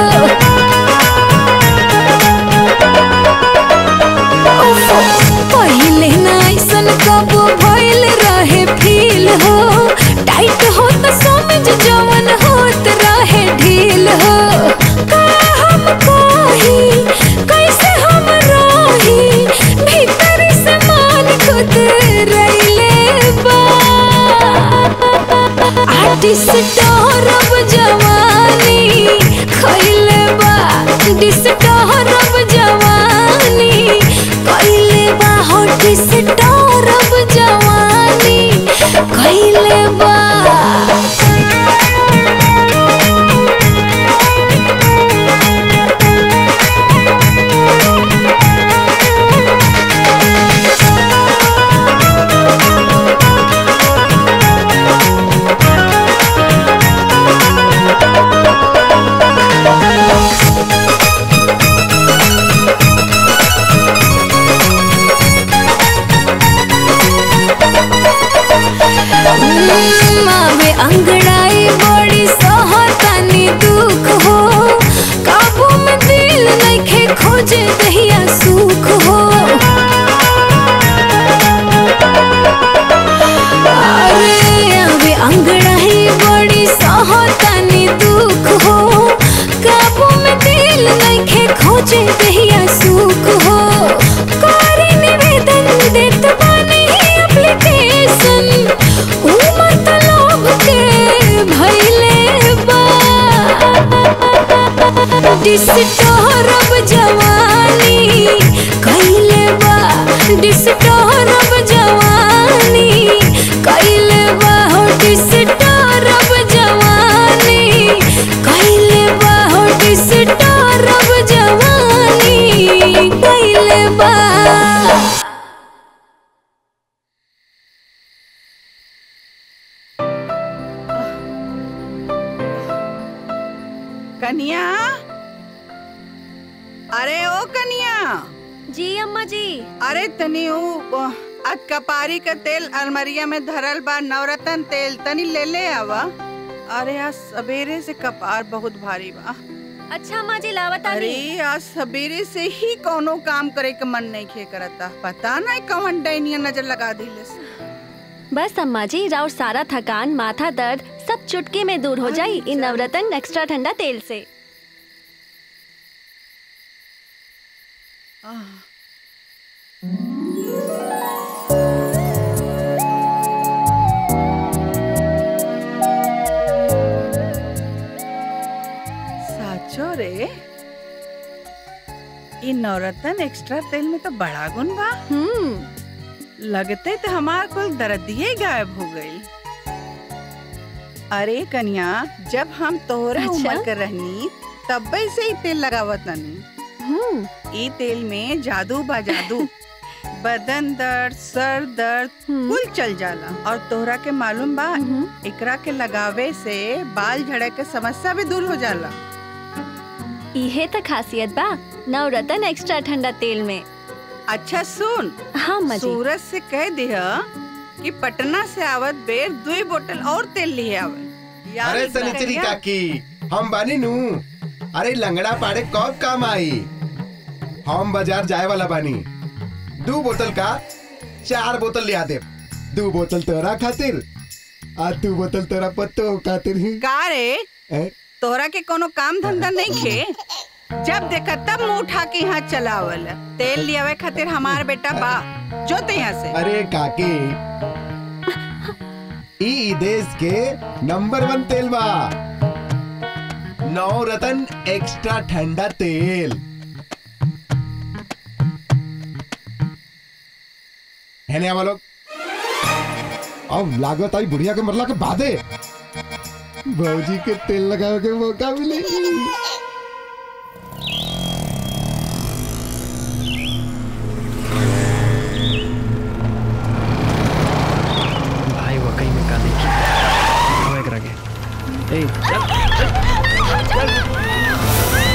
उफ, पहले ना ऐसन कबो भइल रहे फील हो टाइट हो तो समझ जवन होत रहे ढील हो का हम कही कैसे हम रही भीतर से मान खुद रैले बा डिस्टर्ब जवानी खैले बा डिस्टर्ब जवानी कैले बा हो डिस्टर्ब जवानी कैले बा मावे अंगड़ाई बड़ी सहतानी दुख हो काबू में दिल नइखे खोजे दहिया सुख हो अरे आवे अंगड़ाई बड़ी सहतानी दुख हो काबू में दिल नइखे खोजे दहिया सुख हो करी निवेदन देत बानी एप्लीकेशन ऊ मतलब के भइले बा डिस्टर्ब जवानी कैले बा डिस्टर्ब जवानी कैले बा हो डिस्टर्ब जवानी कैले बा हो डिस्टर्ब जवानी कैले बा कनिया अरे ओ कनिया जी अम्मा जी अरे तनी ऊ आज कपारी का तेल अलमरिया में धरल बा नवरत्न तेल तनी ले ले आवा अरे आज सवेरे से कपार बहुत भारी बा अच्छा अम्मा जी लावत आनी अरे आज सवेरे से ही कोनो काम करे के मन नहीं खे करता पता नहीं कौन डैनिया नजर लगा दिले से। बस अम्मा जी राउर सारा थकान माथा दर्द सब चुटकी में दूर हो जाई इन नवरत्न एक्स्ट्रा ठंडा तेल से आह, साचो रे इ नवरत्न एक्स्ट्रा तेल में तो बड़ा गुण बा हम्म लगते तो हमार कुल दर्दिये गायब हो गई अरे कन्या जब हम तोहरे अच्छा? उम्र के रहनी तब्बे से ही तेल लगावत तनी ई तेल में जादू बा जादू बदन दर्द सर दर्द कुल चल जाला और तोहरा के मालूम बा एकरा के लगावे से बाल झड़े के समस्या भी दूर हो जाला इहे त खासियत बा नवरत्न एक्स्ट्रा ठंडा तेल में अच्छा सुन हाँ अम्मा जी सूरज से कह दिह कि पटना से आवत बेर दुई बोतल और तेल लिए आवे याद अरे रखिया। सनिचरी काकी हम बानी नू अरे लंगड़ा पाड़े कब काम आई हम बाजार जाए वाला बानी दो बोतल का चार बोतल लिया दे दो बोतल तोरा खातिर आ दो बोतल तोरा पत्तो खातिर का रे ए? तोहरा के कोनो काम धंधा नहीं खे जब देखा तब मुंह उठा के यहाँ चलावल तेल लियावे खातिर हमार बेटा बा जो ते यहाँ से अरे काकी ई ई देश के नंबर वन तेल बा नौ रतन एक्स्ट्रा ठंडा तेल है ना लोग अब लागत आई बुढ़िया के मरला के बादे भौजी के तेल लगावे के मौका मिलेगी भाई वो कहीं में का देखी वो एकरा के ए चल चल चल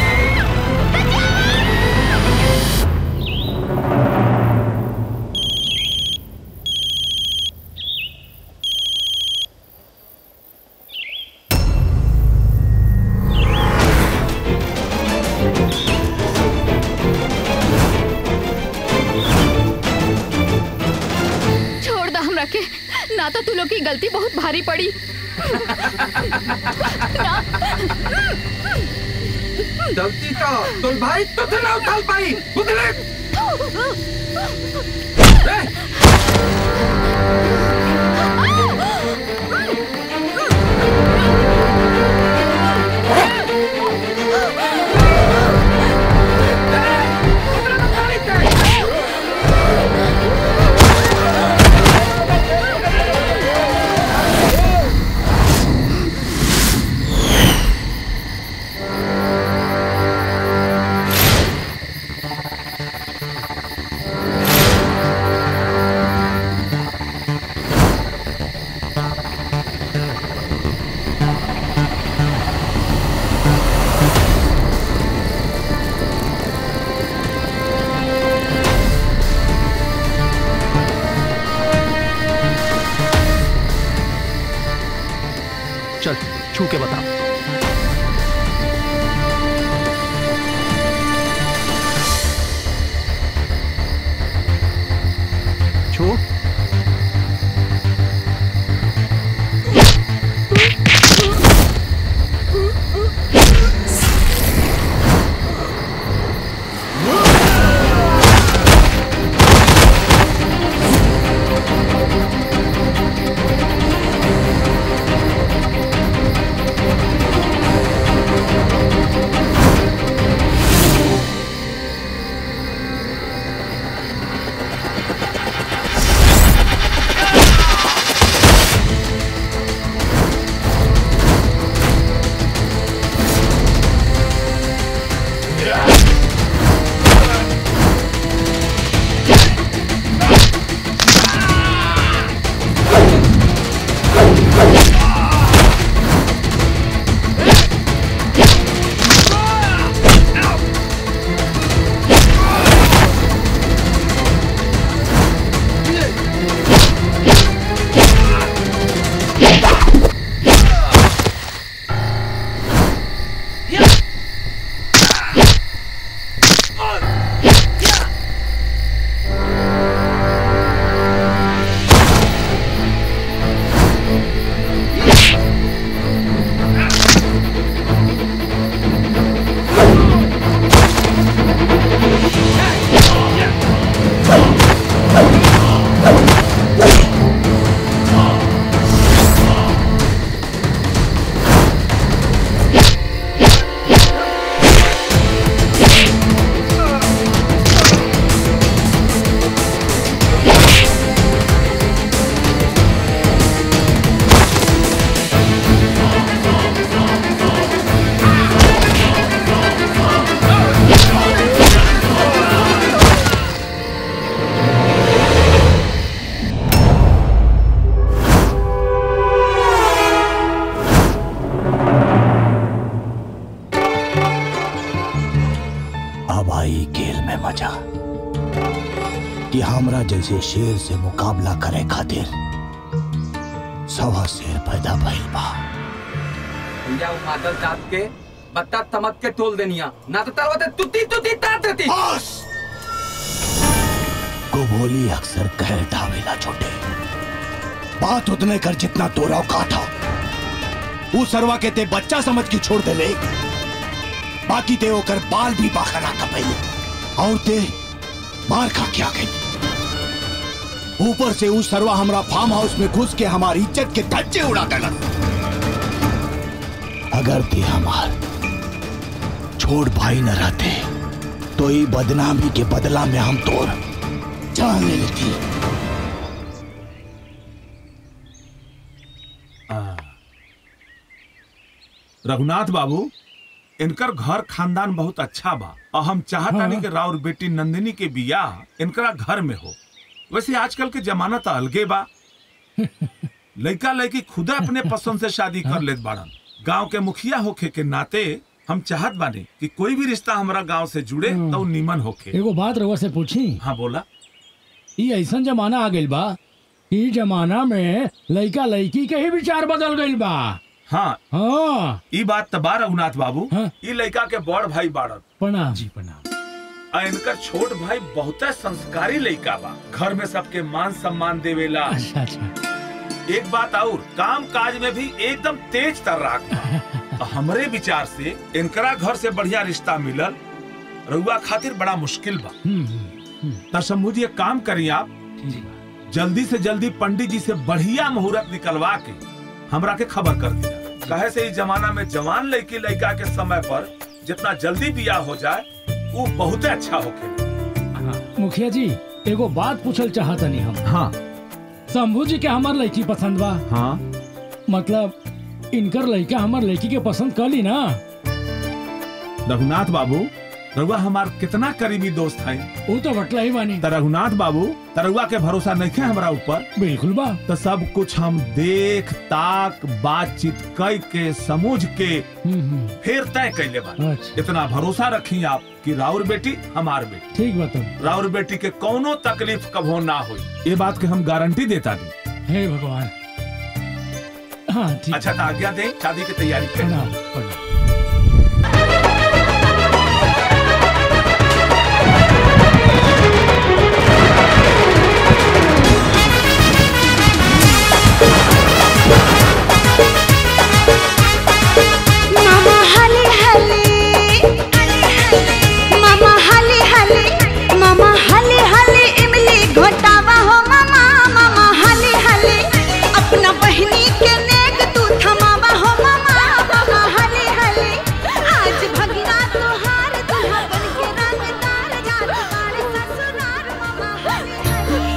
छोड़ दा हमरा के ना तो तू लोग की गलती बहुत भारी पड़ी गलती का तो भाई तो थे ना उठा पाई बुदले छोड़ कि हमरा जैसे शेर से मुकाबला करे खातिर सवा शेर पैदा भइल बा भैया वो मादल जात के बत्ता तमक के तोल देनिया ना तो तरवते तुती तुती तात देती गोभोली अक्सर कह डावेला छोटे बात उतने कर जितना तोरा औकात हो वो सरवा के ते बच्चा समझ के छोड़ दे ले बाकी ते ओकर बाल भी बाखरा कपई और ते मार खा के आ गई ऊपर से उस सरवा हमरा फार्म हाउस में घुस के हमारी इज्जत के धज्जे उड़ा देला अगर ते हमार छोड़ भाई न रहते तो ये बदनामी के बदला में हम तोर जान ले लेती रघुनाथ बाबू इनकर घर खानदान बहुत अच्छा बा और हम चाहता नहीं कि राउर बेटी नंदिनी के बियाह इनकरा घर में हो वैसे आजकल के जमाना तो अलगे बा लड़का लड़की खुदा अपने पसंद से शादी कर लेत बाड़न गांव के मुखिया होखे के नाते हम चाहत बानी कि कोई भी रिश्ता हमारा गांव से जुड़े तो नीमन होखे एगो बात रउआ से पूछी हाँ बोला ई ऐसा जमाना आ गइल बा ई जमाना में लइका लइकी के ही विचार बदल गइल बा हाँ हाँ ई बात तबा रघुनाथ बाबू ई लड़का के बड़ भाई बाड़न प्रणाम जी प्रणाम आ इनकर छोट भाई बहुत संस्कारी लड़का बा घर में सबके मान सम्मान देवेला अच्छा अच्छा एक बात और काम काज में भी एकदम तेज तर्राक बा हमरे विचार से इनकरा घर से बढ़िया रिश्ता मिलल रउआ खातिर बड़ा मुश्किल बा त शंभू जी एक काम करी आप जल्दी से जल्दी पंडित जी से बढ़िया मुहूर्त निकलवा के हमरा के खबर कर दिया कहे से इस जमाना में जवान लड़की लड़का के समय पर जितना जल्दी बियाह हो जाए वो बहुत अच्छा होके मुखिया जी एगो बात पूछल चाहतनी हम हाँ शंभू जी के हमार लड़की पसंद बा हाँ मतलब इनकर लड़का हमार लड़की के पसंद कर ली ना रघुनाथ बाबू रघुआ हमार कितना करीबी दोस्त है वो तो बटला ही बानी त रघुनाथ बाबू तरुआ के भरोसा नहीं है हमारा ऊपर बिल्कुल बा तो सब कुछ हम देख ताक बातचीत कई के समझ के फिर तय कैले बा इतना भरोसा रखी आप कि राउर बेटी हमार बेटी ठीक बता राउर बेटी के कोनो तकलीफ कभो ना हुई ये बात के हम गारंटी देता दी हे भगवान हाँ ठीक अच्छा तो आज्ञा दे शादी की तैयारी प्रणाम करें प्रणाम मामा हले हले मामा हले हले मामा हले हले इमली घोटावा हो मामा मामा हले हले अपना बहनी के नेक तू थमावा हो मामा मामा हले हले आज भगना तोहार दुल्हा बन के रंगदार जात बाड़े ससुरार मामा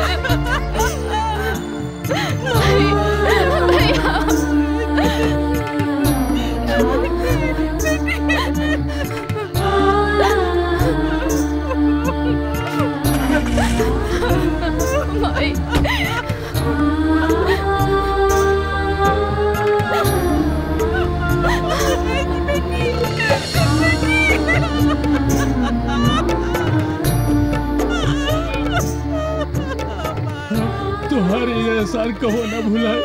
तुम्हारे ये एहसान कहो ना भुलाए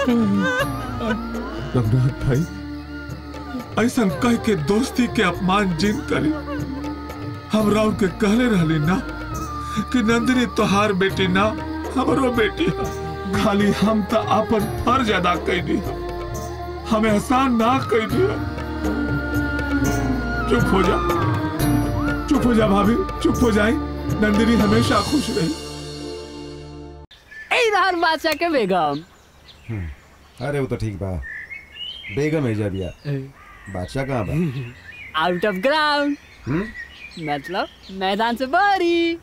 रघुनाथ भाई ऐसा कह के दोस्ती के अपमान जिन करी हम राव के कहले रहली ना कि नंदिनी तोहार बेटी ना हमरो बेटी है खाली हम तो अपन फर्ज अदा कैली हमें एहसान ना कैली चुप हो जा चुप हो जा भाभी चुप हो जाए नंदिनी हमेशा खुश रही ए रहर बादशाह के बेगम अरे वो तो ठीक बा बेगम है दिया बादशाह कहाँ बा आउट ऑफ ग्राउंड हम्म? मतलब मैदान से बारी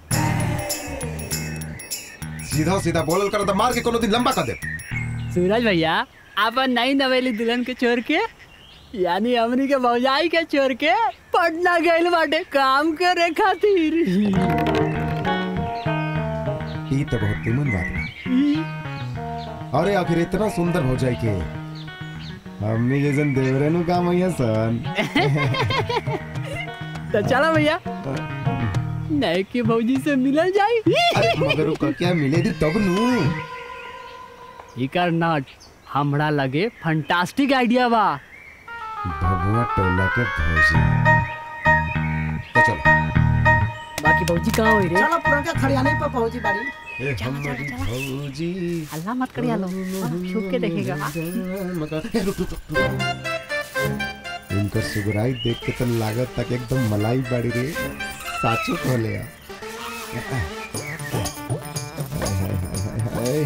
सीधा सीधा बोलल कर तो मार के कोनो दिन लंबा कर दे सूरज भैया अपन नई नवेली दुल्हन के छोड़ के यानी हमनी के भौजाई के छोड़ के पटना गइल बाटे काम करे खातिर ई तो बहुत तिमन बात बा अरे आखिर इतना सुंदर हो जाए के हमने जैसन देवरेनु काम है सन तो चलो भैया नहीं कि भौजी से मिलल जाई अरे मगर वो ककिया मिले दी तब नू इकर नट हमरा लगे फंटास्टिक आइडिया बा भगवा टोला के भौजी तो चलो बाकी भौजी कहाँ होई रे चलो पुरनका खड़ियाने पर पहुंची बाड़ी ए हमारी भौजी अल्लाह मत करिया लो छुप के देखेगा हाँ? मगर ए, रुक रुक रुक, रुक इनकर सुगराई देख के तो लागत तक एकदम मलाई बाड़ी रे साचो कहले आ हाय, हाय, हाय, हाय,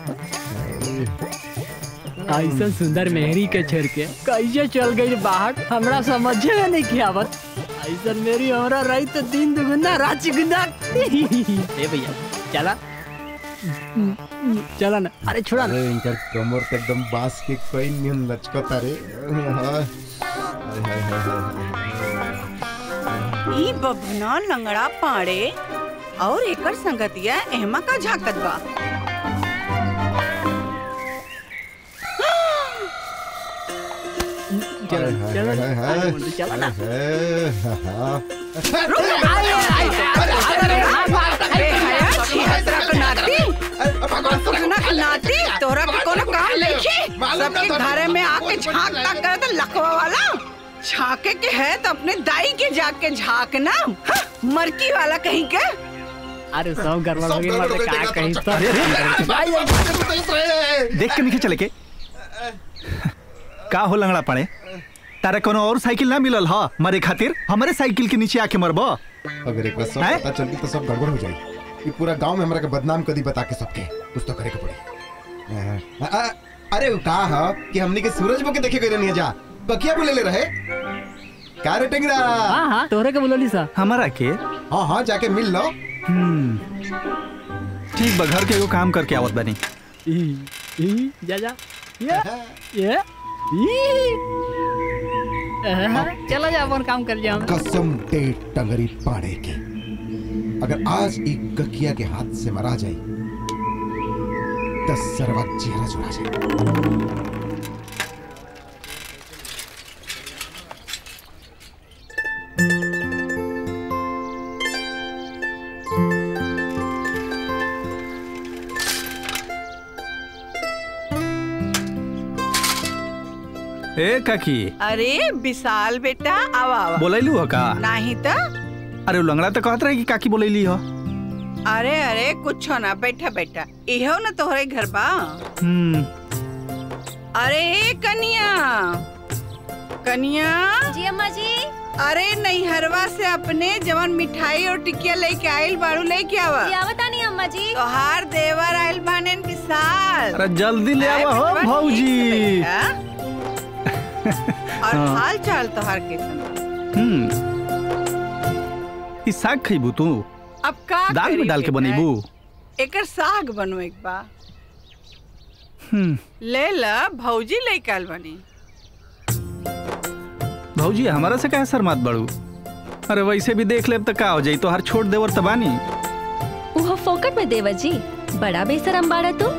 हाय। ऐसा सुंदर मेहरी के छोड़ के कैसे चल गई बाहर हमरा समझे में नहीं किया आवत ऐसा मेरी हमरा रही तो दिन दुगुना रात चुगुना ए भैया चला चला ना अरे छोड़ा ना अरे इनकर कमर तो एकदम बांस के कोई नियन लचकता रे हाय, हाय, हाय, हाय, हाय। ई बबना लंगड़ा पाड़े और एकर संगतिया एहमा का झाकत बा चलो चलो हाय, हाय, आगे बोलो, चलो ना हाय, हाँ, नाती तोरा के कोनो काम नहीं सबके घरे में आके झांक ताक करे तो लकवा वाला झांके के है तो अपने दाई के जाके झांकना हाँ, मरकी वाला कहीं के अरे सब गरबा हो गई मतलब का कहीं तो देख के नहीं चले के का हो लंगड़ा पड़े तारा कोनो और साइकिल ना मिलल ह मरे खातिर हमारे साइकिल के नीचे आके मरबो अगर एक बार सब हैं? पता चल गई तो सब गड़बड़ हो जाएगी ये पूरा गांव में हमरा के बदनाम कर दी बता के सबके कुछ तो करे के पड़ी अ- अ- अरे वो का है कि हमने के सूरज बो के देखे गए नहीं जा बकिया बोले ले रहे का रे टेंगरा हाँ हाँ तोहरे के बोलली सा हमारा के हाँ हाँ जाके मिल लो हम्म ठीक बा घर के एगो काम करके आवत बानी ई ई जा जा ये ये ई अहा, चलो जा अपन काम कर जाओ कसम दे टंगरी पाड़े की अगर आज एक गकिया के हाथ से मरा जाए दस सरवा चेहरा जुड़ा जाए ए काकी अरे विशाल बेटा आवा आवा बोलैलू हो का नहीं तो अरे उ लंगड़ा तो कहत रहे कि काकी बोलैली हो अरे अरे कुछ ना बैठा बैठा इहो ना तोहरे घर बा हम्म अरे ए कनिया कनिया जी अम्मा जी अरे नैहरवा से अपने जवन मिठाई और टिकिया लेके आइल बाड़ू लेके आवा जी आवता नहीं अम्मा जी तोहार देवर आइल बाने विशाल अरे जल्दी ले आए आवा हो बेटवा, ठीक भौजी से बैठा। और हाँ। हाल चाल तोहार कैसन बा? हम्म ई साग खइबू तू अब का दाल करी में डाल के बेटा? बनेबू एकर साग बनो एक बा हम्म ले ला भौजी लेके आइल बनी भौजी हमारा से काहे शर्मात बड़ू अरे वैसे भी देख लेब तो का हो जाई तो हर छोड़ देवर तबानी वो फोकट में देवर जी बड़ा बेसरम बाड़ा तू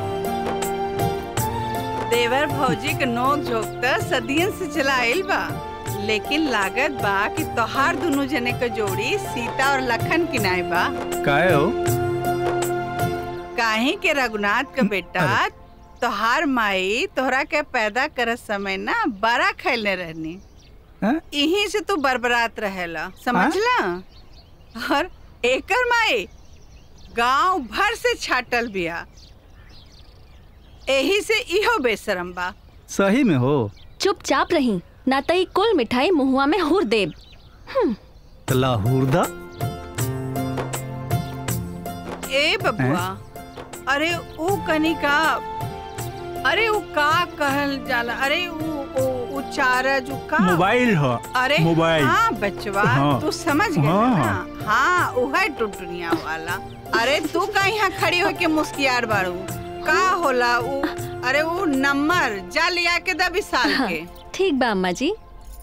देवर भौजी के नोक झोंक त सदियन से चलाइल बा लेकिन लागत बा कि तोहार दोनों जने के जोड़ी सीता और लखन किनाए बा काहे हो काहे के रघुनाथ का बेटा तोहार माई तोहरा के पैदा करत समय ना बड़ा खैले रहनी हैं? यहीं से तू बरबरात रहेला समझला और एकर माई गांव भर से छाटल बिया एही से इहो बेशरम बा सही में हो चुपचाप रही ना तई कुल मिठाई मुहुआ में हुर देब तो लाहौरदा ए बबुआ अरे ऊ कनिका अरे ऊ का कहल जाला अरे ऊ ऊ ऊ चारज ऊ का मोबाइल हो अरे मोबाइल हाँ बचवा हाँ। तू समझ गया हाँ। ना हाँ ऊ है टुटुनिया वाला अरे तू का यहाँ खड़ी होके मुस्कियार बाड़ू का होला ऊ अरे ऊ नंबर जा लिया के दा विशाल हाँ, के ठीक बा अम्मा जी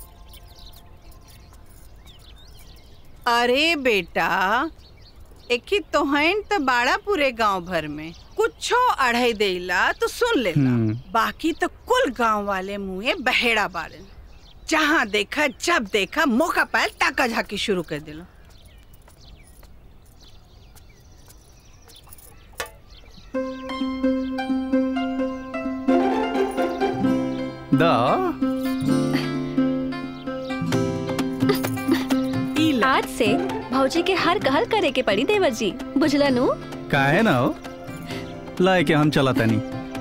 अरे बेटा एकी तोहन तो बाड़ा पूरे गांव भर में कुछो अढ़ाई देला तो सुन लेला हम्म। बाकी तो कुल गांव वाले मुँहे बहेड़ा बाड़न जहाँ देखा जब देखा मौका पायल ताका झाकी शुरू कर दिलो द आज से भौजी के हर कहल करे के पड़ी देवर जी बुझला नु काहे ना हो लाए के हम चला तनी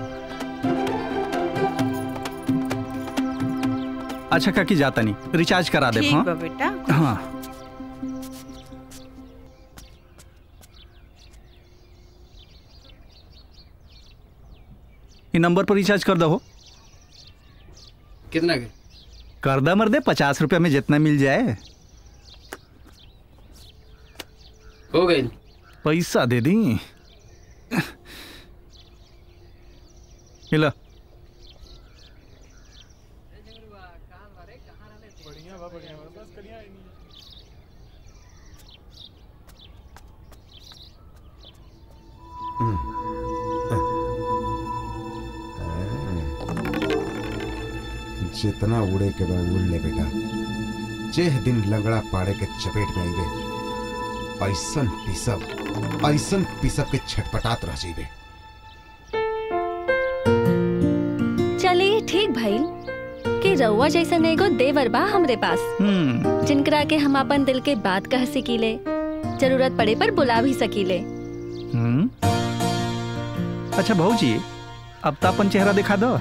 अच्छा काकी जाता नहीं रिचार्ज करा दे ठीक हाँ बा बेटा हाँ ये नंबर पर रिचार्ज कर दो कितना के कर दा मर दे पचास रुपया में जितना मिल जाए हो गई पैसा दे दी हिला जितना उड़े के बा उड़ ले बेटा जेह दिन लंगड़ा पाड़े के चपेट में आईबे ऐसन पिसब ऐसन पिसब के छटपटात रह जाइबे चलिए ठीक भइल कि रउआ जैसन एगो देवर बा हमरे पास हम्म जिनकरा के हम अपन दिल के बात कह सकीले जरूरत पड़े पर बुला भी सकीले हम्म अच्छा भाजी अब तो अपन चेहरा दिखा दो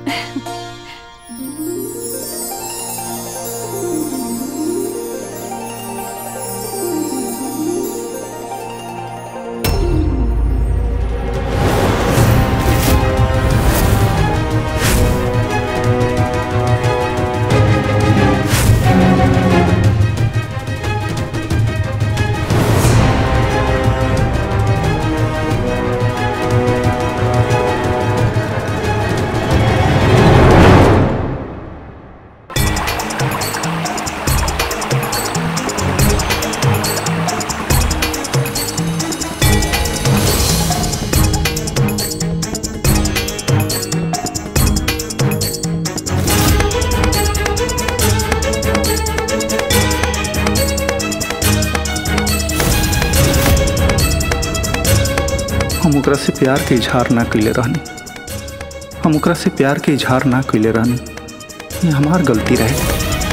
हम ओकरा से प्यार के इजहार ना कैले रहनी हम ओकरा से प्यार के इजहार ना कैले रहनी ये हमार गलती रहे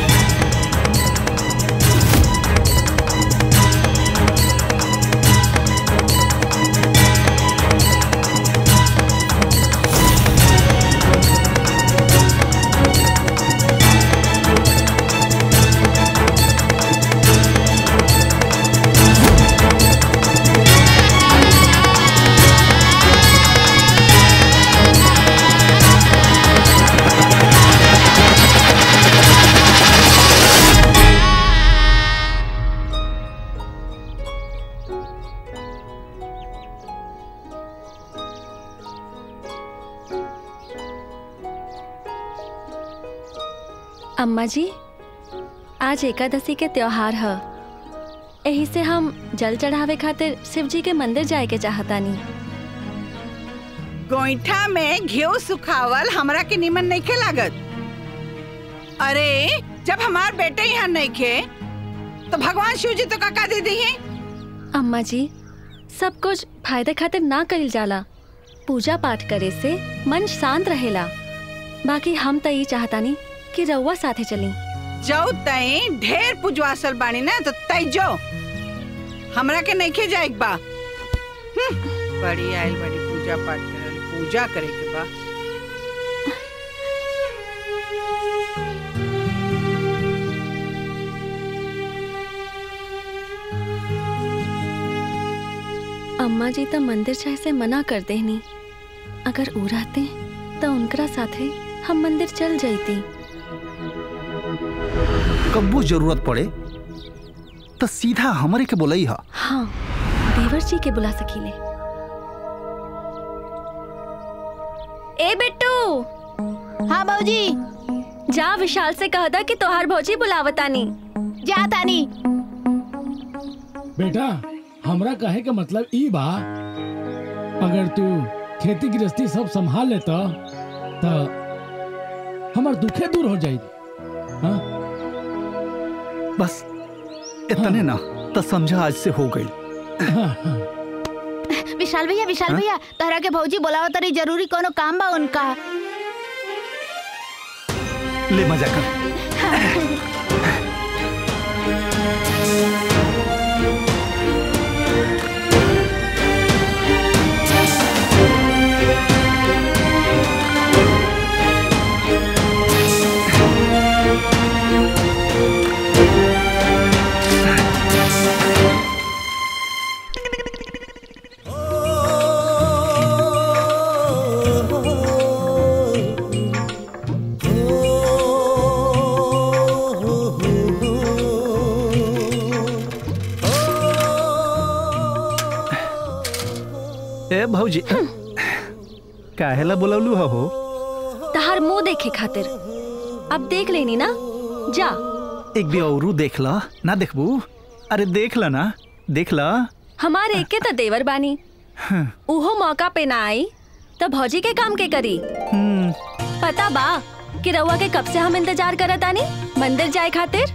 अम्मा जी आज एकादशी के त्योहार है यही से हम जल चढ़ावे खातिर शिव जी के मंदिर जाए के चाहतानी गोईठा में घेव सुखावल हमरा के निमन नहीं खे लागत अरे जब हमार बेटे यहाँ नहीं खे तो भगवान शिव जी तो काका दे दी है अम्मा जी सब कुछ फायदे खातिर ना कइल जाला पूजा पाठ करे से मन शांत रहेला बाकी हम तो ये चाहतानी कि रउआ साथे चली जाओ तई ढेर पुजवासल बानी ना तो तई जो हमरा के नहीं खे जाए बा हम्म, बड़ी आयल बड़ी पूजा पाठ करे वाली, पूजा करे के बा अम्मा जी तो मंदिर जाए से मना कर देनी अगर ऊ रहते तो उनकरा साथे हम मंदिर चल जाती कब्बू जरूरत पड़े तो सीधा हमरे के बोलई हा हाँ देवर जी के बुला सकीले ए बिट्टू हाँ भौजी जा विशाल से कह दा कि तोहार भौजी बुलावतानी जा तानी बेटा हमरा कहे के मतलब ई बा अगर तू खेती गृहस्थी सब संभाल लेता तो हमर दुखे दूर हो जाई हाँ? बस इतने ना तो समझा आज से हो गई विशाल भैया विशाल हाँ? भैया तहरा के भौजी बोलावत तरी जरूरी कोनो काम बा उनका ले मजा कर ए भौजी काहेला बोलवलू हो तहार मुंह देखे खातिर अब देख लेनी ना जा एक भी औरू देख ला ना देखबू अरे देख ला ना देख ला हमारे एक के तो देवर बानी उहो मौका पे ना आई तो भौजी के काम के करी पता बा कि रउआ के कब से हम इंतजार करत आनी मंदिर जाए खातिर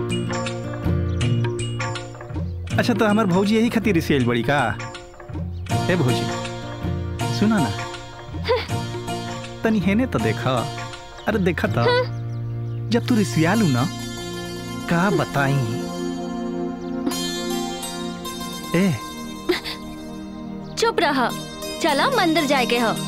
अच्छा तो हमार भौजी यही खातिर रिसियल बड़ी का ए भौजी सुना ना तनी हेने तो देखा अरे देखा था जब तू रिसियालू ना का बताई ए चुप रहा चला मंदिर जाए के हो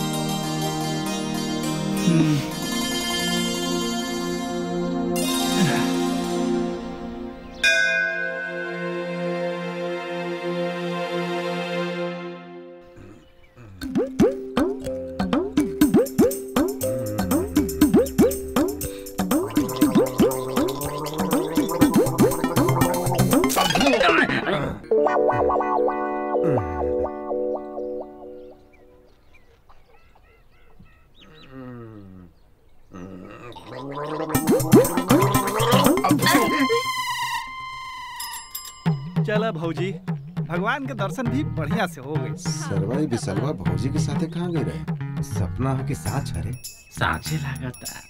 चला भौजी भगवान के दर्शन भी बढ़िया से हो गए सरवाई बिसलवा भौजी के साथे कहाँ गए रहे सपना के साथ छरे साँचे लागता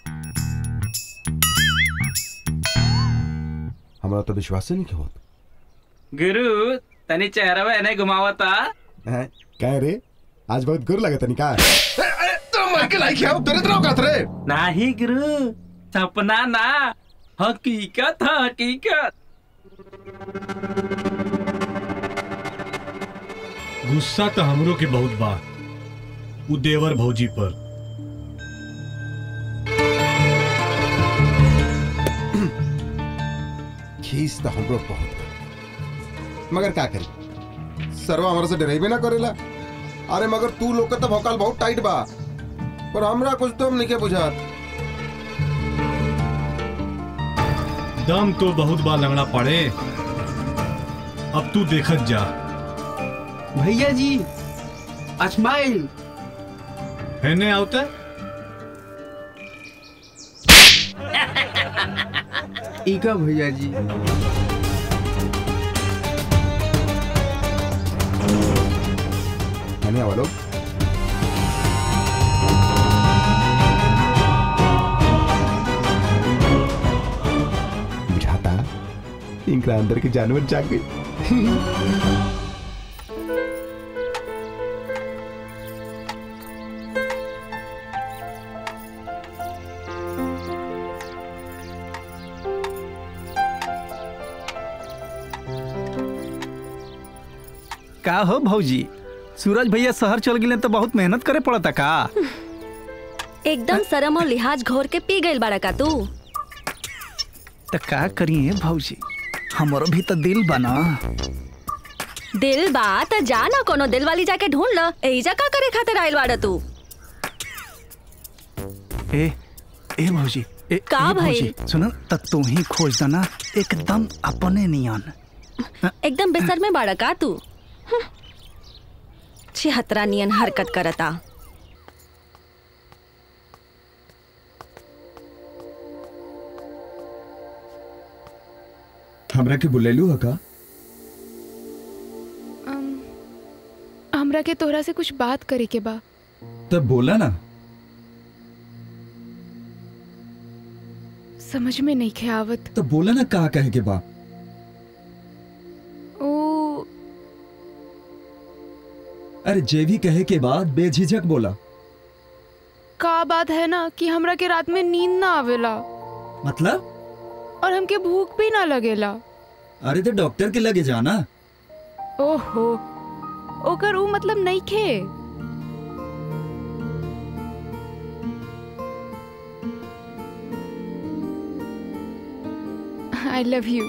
हमरा तो विश्वास नहीं होत गुरु तनी चेहरा एने घुमावता हैं कह रे आज बहुत गुर लगे तनी का तो मर के लाइक आओ तेरे तरह का रे नाही गुरु सपना ना हकीकत है हकीकत गुस्सा तो हमरो के बहुत बा उ देवर भौजी पर खीस तो हमरो बहुत बा। मगर का करी सरवा हमरा से डरेबे ना करेला अरे मगर तू लोग का तो भौकाल बहुत टाइट बा पर हमरा कुछ तो हम नहीं के बुझात दम तो बहुत बार लगना पड़े अब तू देखत जा भैया जी स्माइल हेने आवता इका भैया जी मैंने वालों बुझाता इनका अंदर के जानवर जाग गई का हो भौजी सूरज भैया शहर चल गए तो बहुत मेहनत करे पड़ता का एकदम शर्म और लिहाज घोर के पी गइल बाड़ा का तू तो का करिए भौजी हमारो भी तो दिल बना दिल बा त जा ना कोनो दिल वाली जाके ढूंढ ल एजा का करे खातिर आइल बाड़ा तू ए ए भौजी ए, का ए भाई? भौजी, सुनो तो तू ही खोज देना एकदम अपने नियन एकदम बेसर में बाड़ा का तू हम्म। छिहत्तरा नियन हरकत करता हमरा के बुलेलू है का अम, हमरा के तोहरा से कुछ बात करे के बा तब बोला ना समझ में नहीं खे आवत तो बोला ना कहा कहे के बा ओ अरे जे भी कहे के बाद बेझिझक बोला का बात है ना कि हमरा के रात में नींद ना आवेला मतलब और हमके भूख भी ना लगेला अरे तो डॉक्टर के लगे जाना ओहो ओकर ऊ मतलब नहीं खे आई लव यू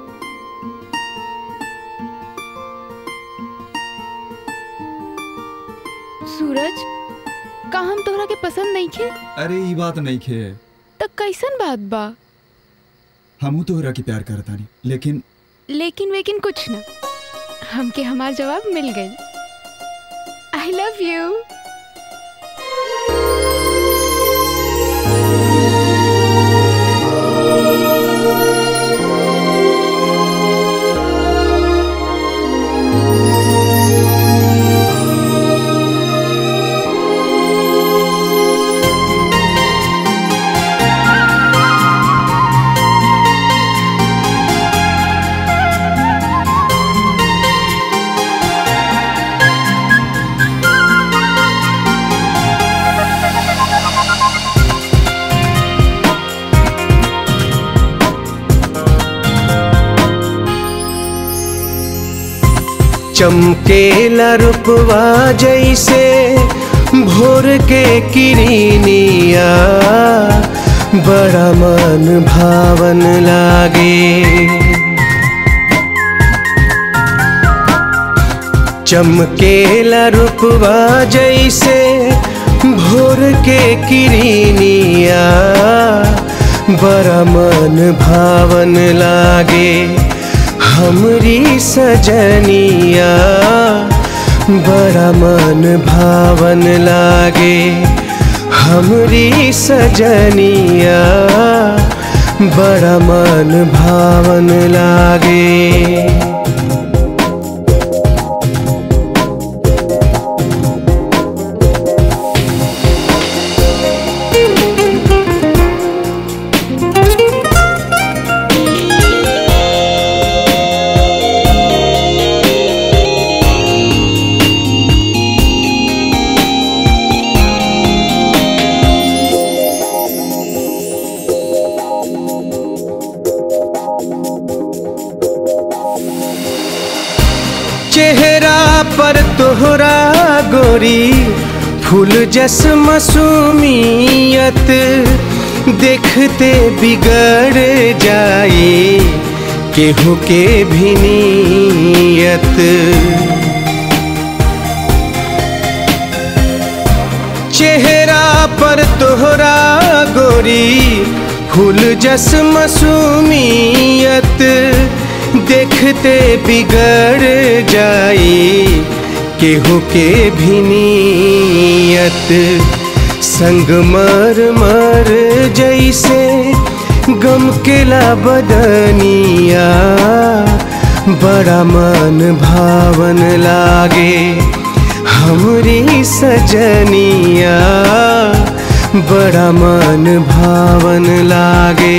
सूरज का हम तोहरा के पसंद नहीं खे अरे ये बात नहीं खे त कैसन बात बा हमू तोहरा के प्यार करता नहीं लेकिन लेकिन वेकिन कुछ ना हमके हमार जवाब मिल गई आई लव यू चमकेला रूपवा जैसे भोर के किरनिया बड़ा मन भावन लागे चमकेला रूपवा जैसे भोर के किरनिया बड़ा मन भावन लागे हमरी सजनिया बड़ा मन भावन लागे हमरी सजनिया बड़ा मन भावन लागे चेहरा पर तोहरा गोरी फूल जस मसूमियत देखते बिगड़ जाए केहू के भी नीयत चेहरा पर तोहरा गोरी फूल जस मसूमियत देखते बिगड़ जाए केहू के भी नीयत संग मर मर जैसे गम केला बदनिया बड़ा मन भावन लागे हमरी सजनिया बड़ा मन भावन लागे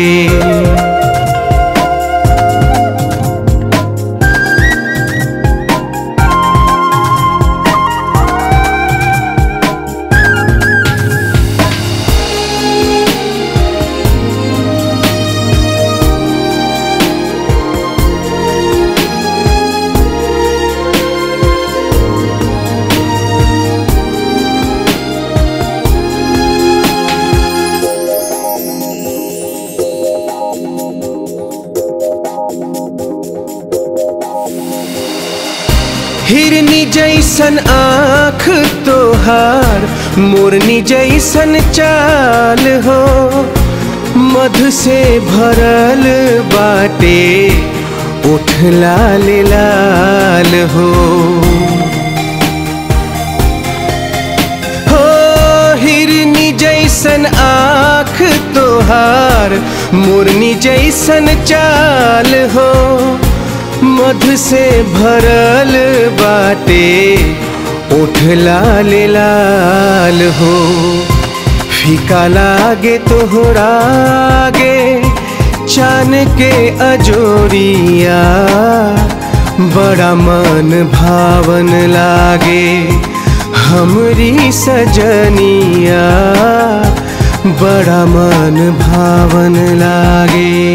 हिरनी जैसन आँख तोहार मोरनी जैसन चाल हो मधु से भरल बाटे उठ लाल लाल हो हो हिरनी जैसन आँख तोहार मोरनी जैसन चाल हो मधु से भरल बाटे उठ लाल लाल हो फीका लागे तोहरा आगे चान के अजोरिया बड़ा मन भावन लागे हमरी सजनिया बड़ा मन भावन लागे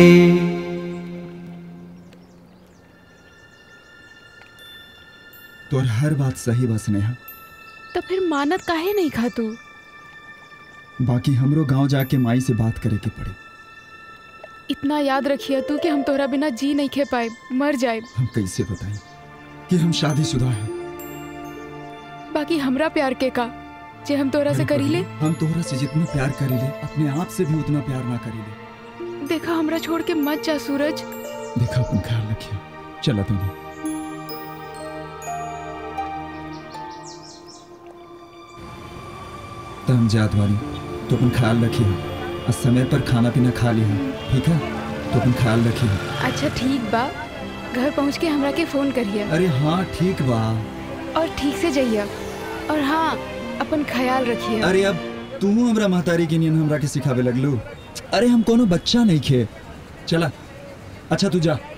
तोर हर बात सही बा स्नेहा तो फिर मानत काहे नहीं खा तू बाकी हमरो गांव जाके माई से बात करे के पड़े इतना याद रखिए तू कि हम तोहरा बिना जी नहीं खे पाए मर जाए हम कैसे बताएं कि हम शादीशुदा हैं बाकी हमरा प्यार के का जे हम तोहरा से करी ले हम तोहरा से जितना प्यार करीले अपने आप से भी उतना प्यार ना करीले देखा हमरा छोड़ के मत जा सूरज देखा अपन ख्याल रखिए चला तुम्हें तो हम जात वाली तो अपन ख्याल रखिए और समय पर खाना पीना खा लिया ठीक है तो अपन ख्याल रखिए अच्छा ठीक बा घर पहुँच के हमरा के फोन करिए अरे हाँ ठीक बा और ठीक से जाइए और हाँ अपन ख्याल रखिए अरे अब तू हमरा महतारी के नियन हमरा के सिखावे लगलू अरे हम कोनो बच्चा नहीं खे चला अच्छा तू जा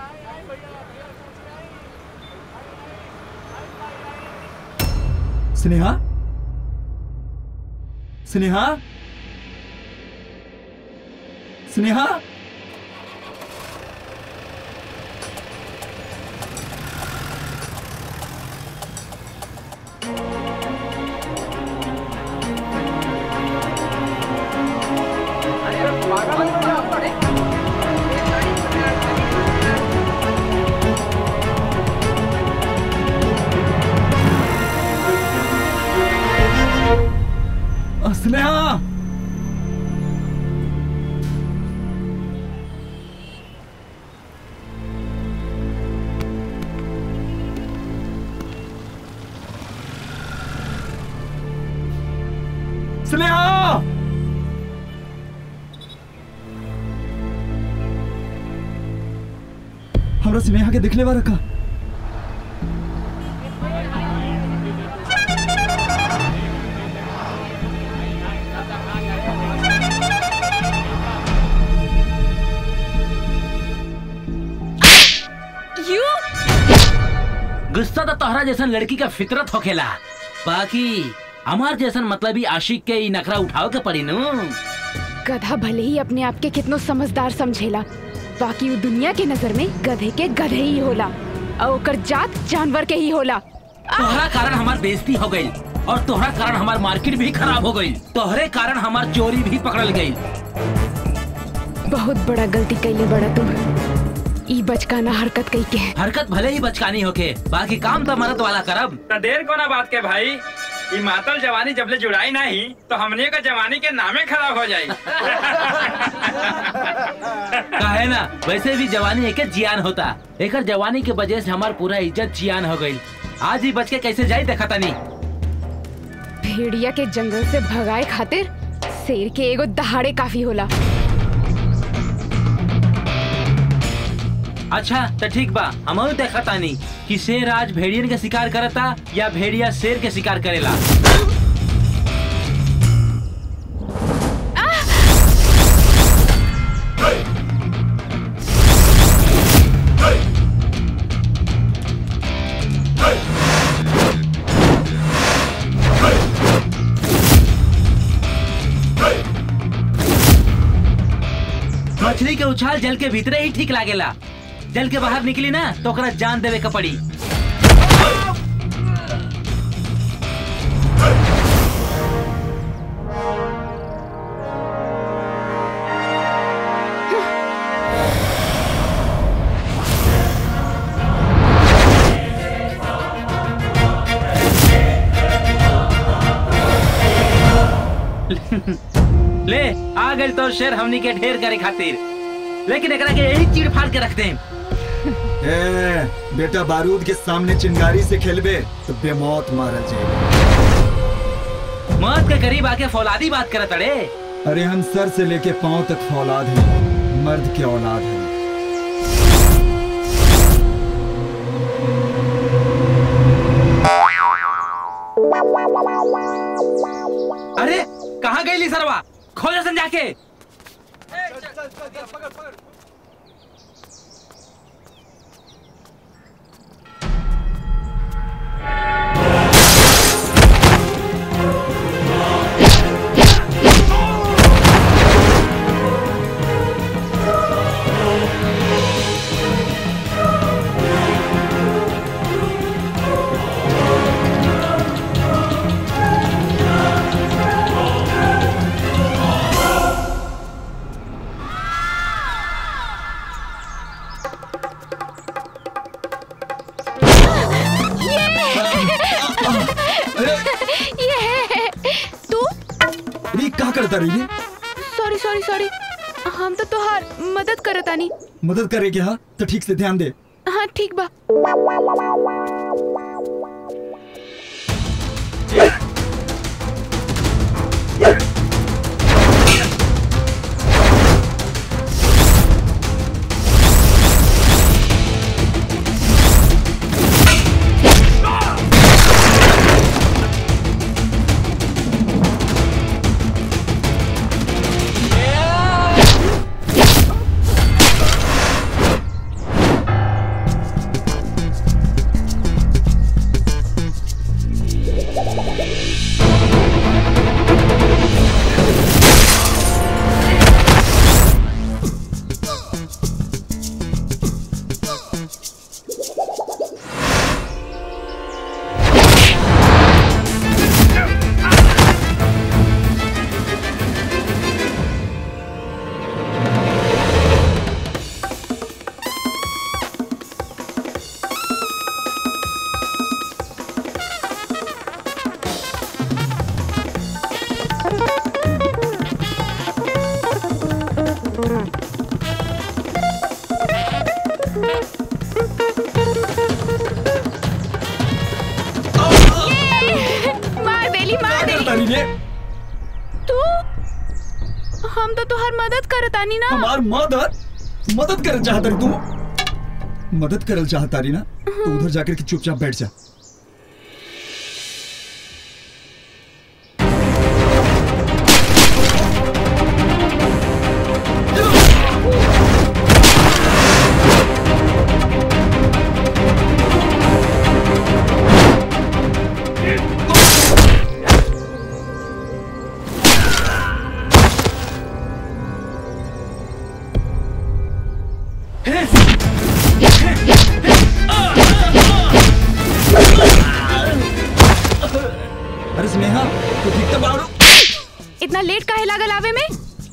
स्नेहा स्नेहा स्नेहा स्नेहा स्नेहा हमरा स्नेहा के दिखले बा रखा यू गुस्सा तो तोहरा जैसन लड़की का फितरत होखेला बाकी हमार जैसन मतलब ही आशिक के ई नखरा उठाओ के पड़ी नु गधा भले ही अपने आप के कितनो समझदार समझेला बाकी वो दुनिया के नजर में गधे के गधे ही होला और ओकर जात जानवर के ही होला तोहरा कारण हमार बेइज्जती हो गई और तोहरा कारण हमार मार्केट भी खराब हो गई तोहरे कारण हमार चोरी भी पकड़ल गई बहुत बड़ा गलती कैले बड़ा तू ई बचकाना हरकत कई के हरकत भले ही बचकानी होके बाकी काम तो मरद वाला करब तो देर को ना बात के भाई ये मातल जवानी जबले जुड़ाई नहीं तो हमने का जवानी के नामे खराब हो जाई काहे ना वैसे भी जवानी एक जियान होता एक जवानी के वजह से हमार पूरा इज्जत जियान हो गई आज ही बच के कैसे जाई देखा तनी भेड़िया के जंगल से भगाए खातिर शेर के एगो दहाड़े काफी होला अच्छा तो ठीक बा हम देखा तानी कि शेर आज भेड़ियन के शिकार करता या भेड़िया शेर के शिकार करेला मछली के उछाल जल के भीतरे ही ठीक लागेला जल के बाहर निकली ना तो ओकरा जान देवे के पड़ी ले आ गए तो शेर हमनी के ढेर करे खातिर लेकिन एकरा के यही चीड़ फाड़ के रखते हैं ए, बेटा बारूद के सामने चिंगारी से खेलबे तो बेमौत मारा जाए मौत के करीब आके फौलादी बात करत अड़े अरे हम सर से लेके पांव तक फौलाद हैं मर्द के औलाद हैं अरे कहाँ गई सरवा खोजा सन जाके करता रही रे सॉरी सॉरी सॉरी हम तो तोहार मदद करतानी मदद करे क्या तो ठीक से ध्यान दे हाँ ठीक बा मार देली मार देली तू हम तो तोहार मदद करतानी ना हमार मदद मदद करल चाहता रही तू मदद करल चाहता रही ना तो उधर जाकर के चुपचाप बैठ जा अरे स्नेहा तू ठीक तो बाड़ू इतना लेट काहे लागल आवे में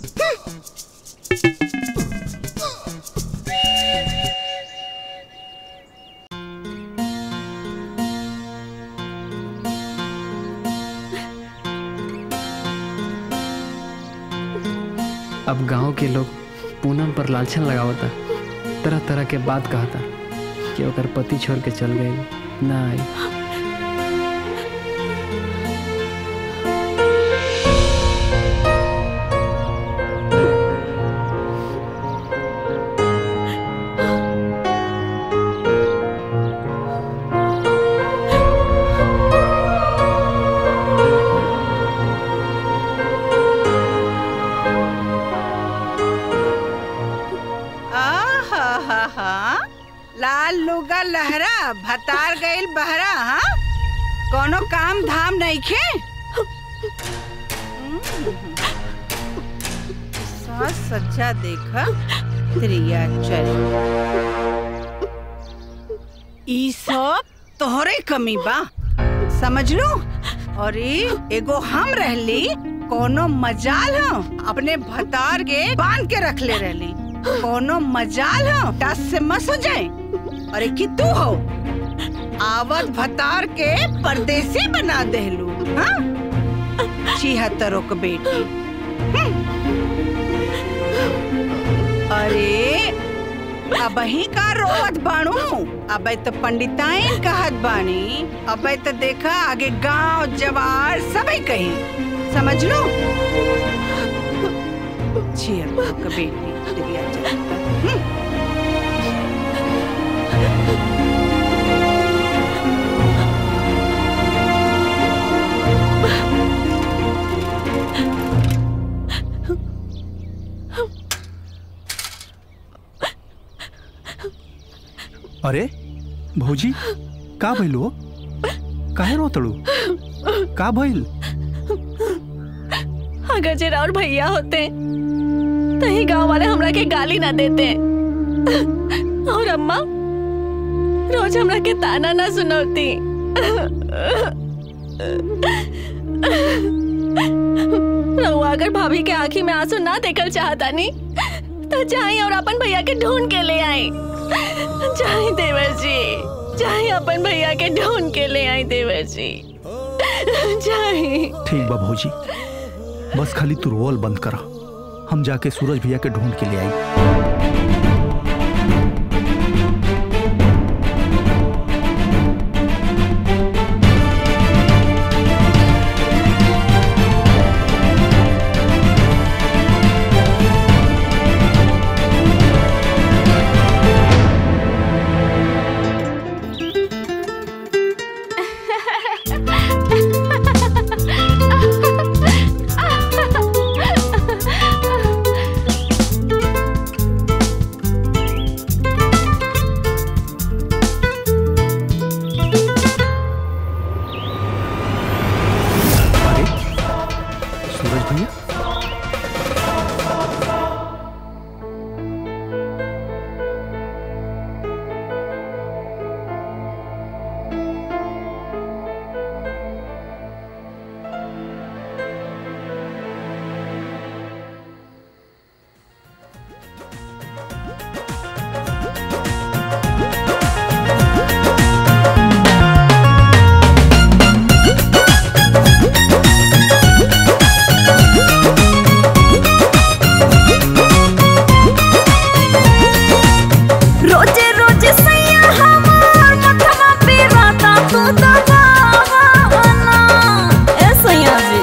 अब गांव के लोग पूनम पर लालछन लगावता तरह तरह के बात कहता कि ओकर पति छोड़ के चल गई ना आई आहा लाल लुगा लहरा भतार गइल बहरा हाँ कोनो काम धाम नहीं खे सास सज्जा देखा त्रिया चल ई सब तोहरे कमी बा समझ लो और ई एगो हम रहली कोनो मजाल हो अपने भतार के बांध के रख ले रहली कोनो मजाल हो टस से मस हो जाए अरे कि तू हो आवत भतार के परदेसी बना देलू हाँ छिहत्तरों के बेटी हम्म। अरे अबही का रोवत बाणू अबे तो पंडिताइन कहत बानी अबे तो देखा आगे गांव जवार सबे कही समझ लो छिहत्तरों के बेटी दिया चलता हम्म। अरे भौजी का भइल हो काहे रोतड़ू का भइल अगर जे राउर भैया होते तो ही गांव वाले हमरा के गाली ना देते और अम्मा रोज हमरा के ताना ना सुनौती रहुआ अगर भाभी के आंखी में आंसू ना देखल चाहता नी तो जाई और अपन भैया के ढूंढ के ले आई जाई देवर जी जाई अपन भैया के ढूंढ के ले आई देवर जी जाई ठीक बा भौजी बस खाली तू रोल बंद करा हम जाके सूरज भैया के ढूंढ के ले आई सूरज भैया रोजे रोजे सैया हमार मथवा पे राता तू दबावाना ए सैया जी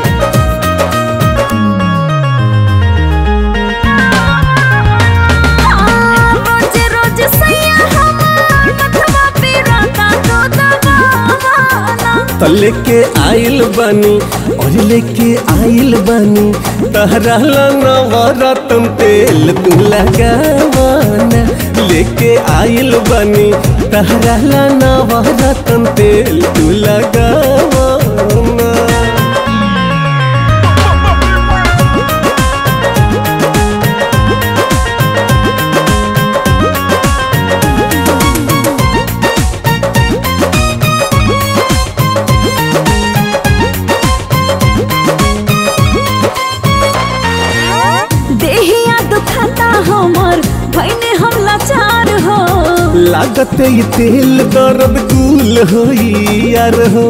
हाँ, रोजे रोजे सैया हमार मथवा पे राता तू दबावाना त लेके आइल बानी और लेके आइल बानी तहरा नवरत्न तेल तू लगावाना लेके आइल बानी तहरा नवरत्न तेल तू लगावाना देहिया दुखाता हमर भइने हम लाचार हो लागत ये तेल दर्द कुल होई यार हो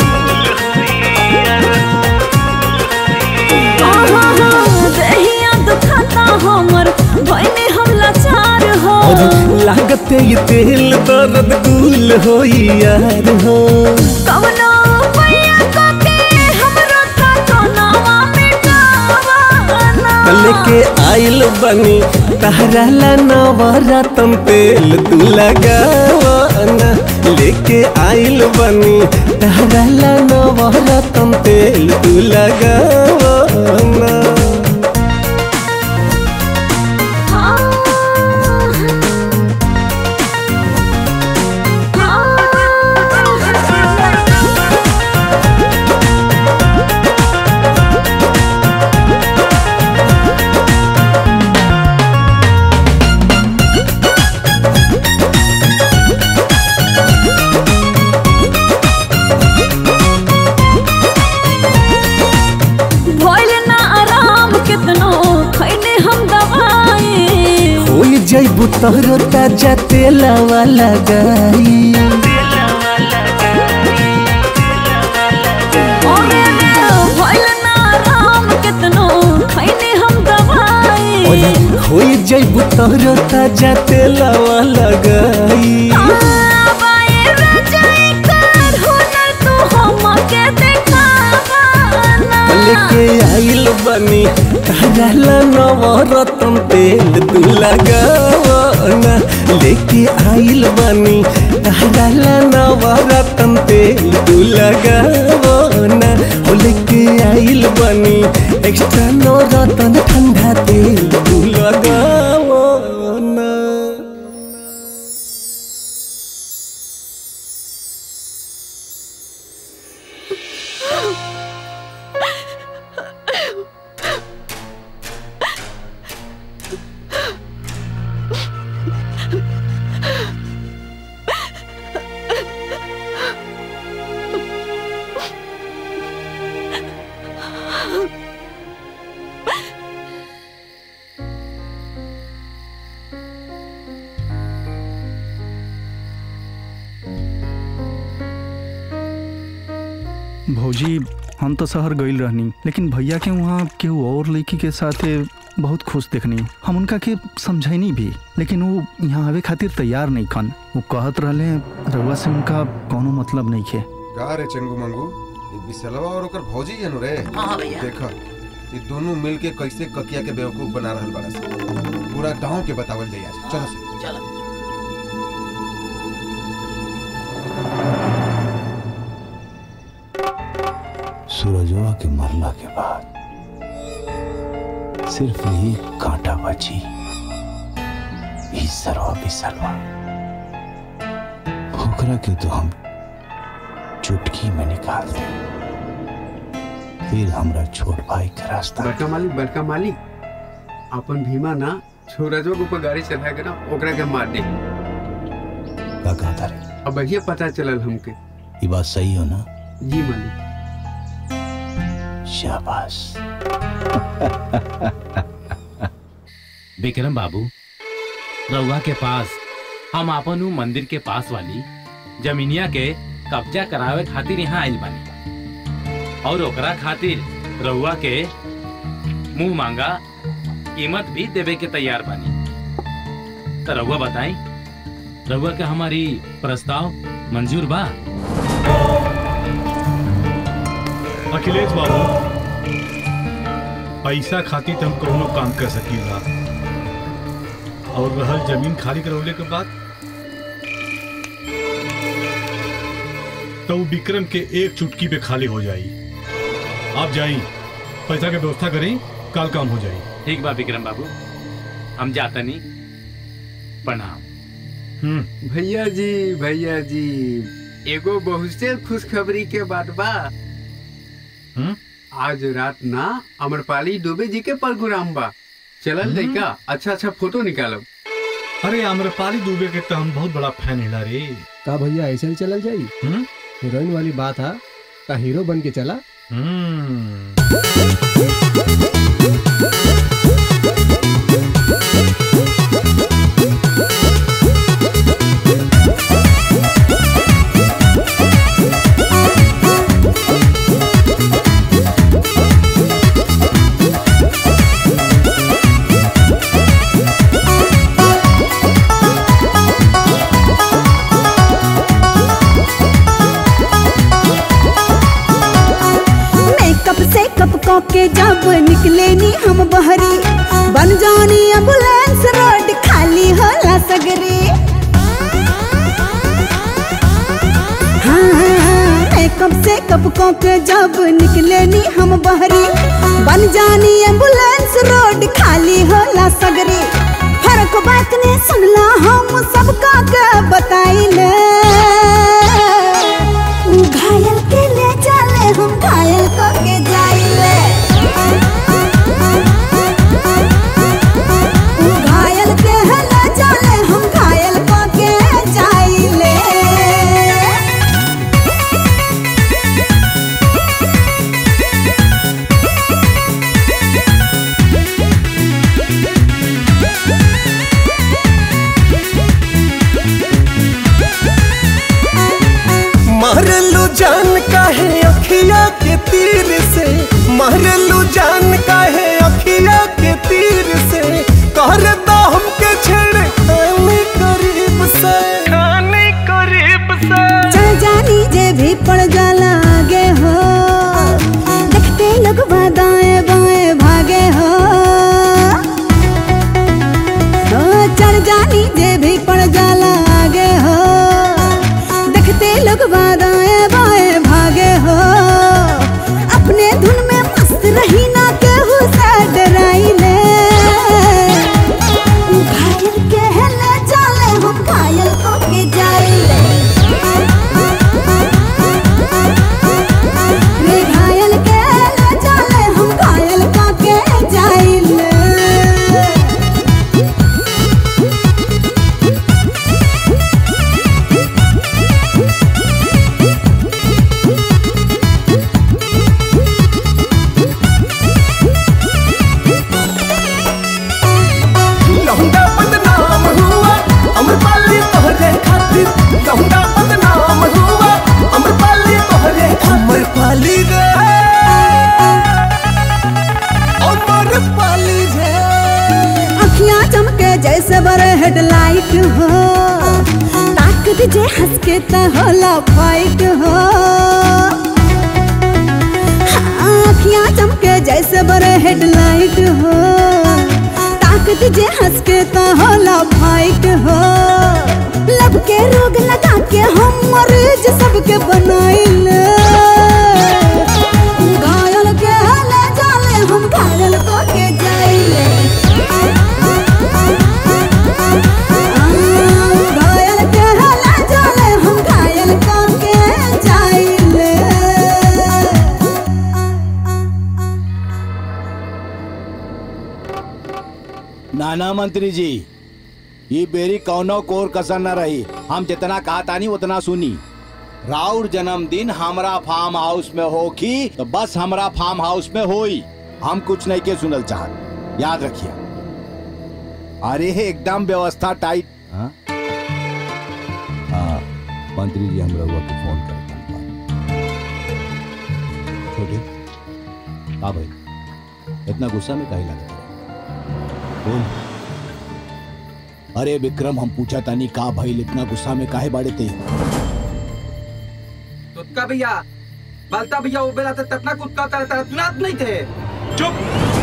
आहा, देहिया दुखाता हमर भइने हम लाचार हो और लागत ये तेल दर्द कुल होई यार हो कवनो पैया कके हमरो तनावा मिटावाना लेके आइल बनी तहरा नवरत्न तेल तू लगावाना लेके आइल बनी तहरा नवरत्न तेल तू लगावाना भइल ना आराम कितनो खैने हम दवाई होई जैबू तोहरो ताजा तेलवा लगाई ओरे रे, भइल ना आराम कितनो खैने हम दवाई ओए होई जैबू तोहरो ताजा तेलवा लगाई आबाए रजाई कर हुनर तू हमके देखावाना लेके आइल बनी तहरा नवरत्न तेल तू लगावाना लेके आइल बनी तहरा नवरत्न तेल तू लगावाना ओ लेके आइल बनी एक्स्ट्रा नवरत्न ठंडा तेल तू लगावाना भौजी हम तो शहर गईल रहनी लेकिन भैया के वहाँ केहू और लड़की के साथे बहुत खुश देखनी हम उनका के समझैनी भी लेकिन वो यहाँ आवे खातिर तैयार नहीं खन वो कहत रहले रउआ से उनका कोनो मतलब नहीं खे का रे चंगू मंगू ये बिसलवा और ओकर भौजी है रे हाँ, हाँ, भैया। देखा ये दोनों मिल के कैसे ककिया के बेवकूफ बना रहल बाड़ा सन। पूरा गांव के बतावल जाई आज चलो से चलो सूरजवा के मरला के बाद सिर्फ एक कांटा बची ई सरवा बिसलवा ओकरा के तो हम चुटकी में निकाल दे फिर हमरा छोट भाई के रास्ता बड़का मालिक बड़का मालिक अपन भीमा ना सूरजवा के ऊपर गाड़ी चला के ना ओकरा के मार दे का कहता रे अब बढ़िया पता चलल हमके ये बात सही हो ना जी मालिक शाबाश विक्रम बाबू रउआ के पास हम आपन उ मंदिर के पास वाली जमीनिया के कब्जा करावे खातिर यहाँ आइल बानी और ओकरा खातिर रउआ के मुंह मांगा कीमत भी देवे के तैयार बानी तो रउआ बताई रउआ के हमारी प्रस्ताव मंजूर बा अखिलेश बाबू पैसा खातिर तो हम कोनो काम कर सकीला और रहल जमीन खाली करवले के बाद तो वो विक्रम के एक चुटकी पे खाली हो जाई आप जाई पैसा के व्यवस्था करी कल काम हो जाई ठीक बा विक्रम बाबू हम जाता नहीं प्रणाम भैया जी भैया जी एगो बहुत से खुशखबरी के बात बा आज रात ना अमरपाली दुबे जी के प्रोग्राम बा चलल लइका अच्छा अच्छा फोटो निकालब अरे आम्रपाली दुबे के तो हम बहुत बड़ा फैन हिला रे का भैया ऐसे ही चलल जाई हीरोइन वाली बात है का हीरो बन के चला मेकअप से कप को के जब निकले नी हम बहरी बन जानी एम्बुलेंस रोड खाली होला सगरी हाँ, मेकअप से कप को के जब निकले नी हम बहरी बन जानी एम्बुलेंस रोड खाली होला सगरी फर्क बात ने सुनला हम सबका के बताइले उ घायल के ले चले हम घायल को के जाइले उ घायल के है ले चले हम घायल को के जाइले हो ताकत जे हंस के त होला फाइट हो आँखियाँ चमके जैसे बड़े हेडलाइट हो ताकत जे हंस के त होला फाइट हो लब के रोग लगा के हम मरीज सबके बनाइल घायल के ले जाले हम घायल को के जाइले घायल के ले जाले हम घायल को के जाइले नाना मंत्री जी ये बेरी कौनो कोर कसर न रही हम जितना कहा तानी उतना सुनी राउर जन्मदिन हमरा फार्म हाउस में हो की तो बस हमरा फार्म हाउस में होई हम कुछ नहीं के सुनल चाहत याद रखिए अरे एकदम व्यवस्था टाइट हाँ? हाँ, मंत्री जी हम रउआ के फोन कर छोटे हाँ भाई इतना गुस्सा में काहे लगता बोल अरे विक्रम हम पूछा तानी का भाई इतना गुस्सा में काहे बाड़े थे तुतका भैया बलता भैया वो बेला ततना कुत्ता तरह तरह तुनात नहीं थे चुप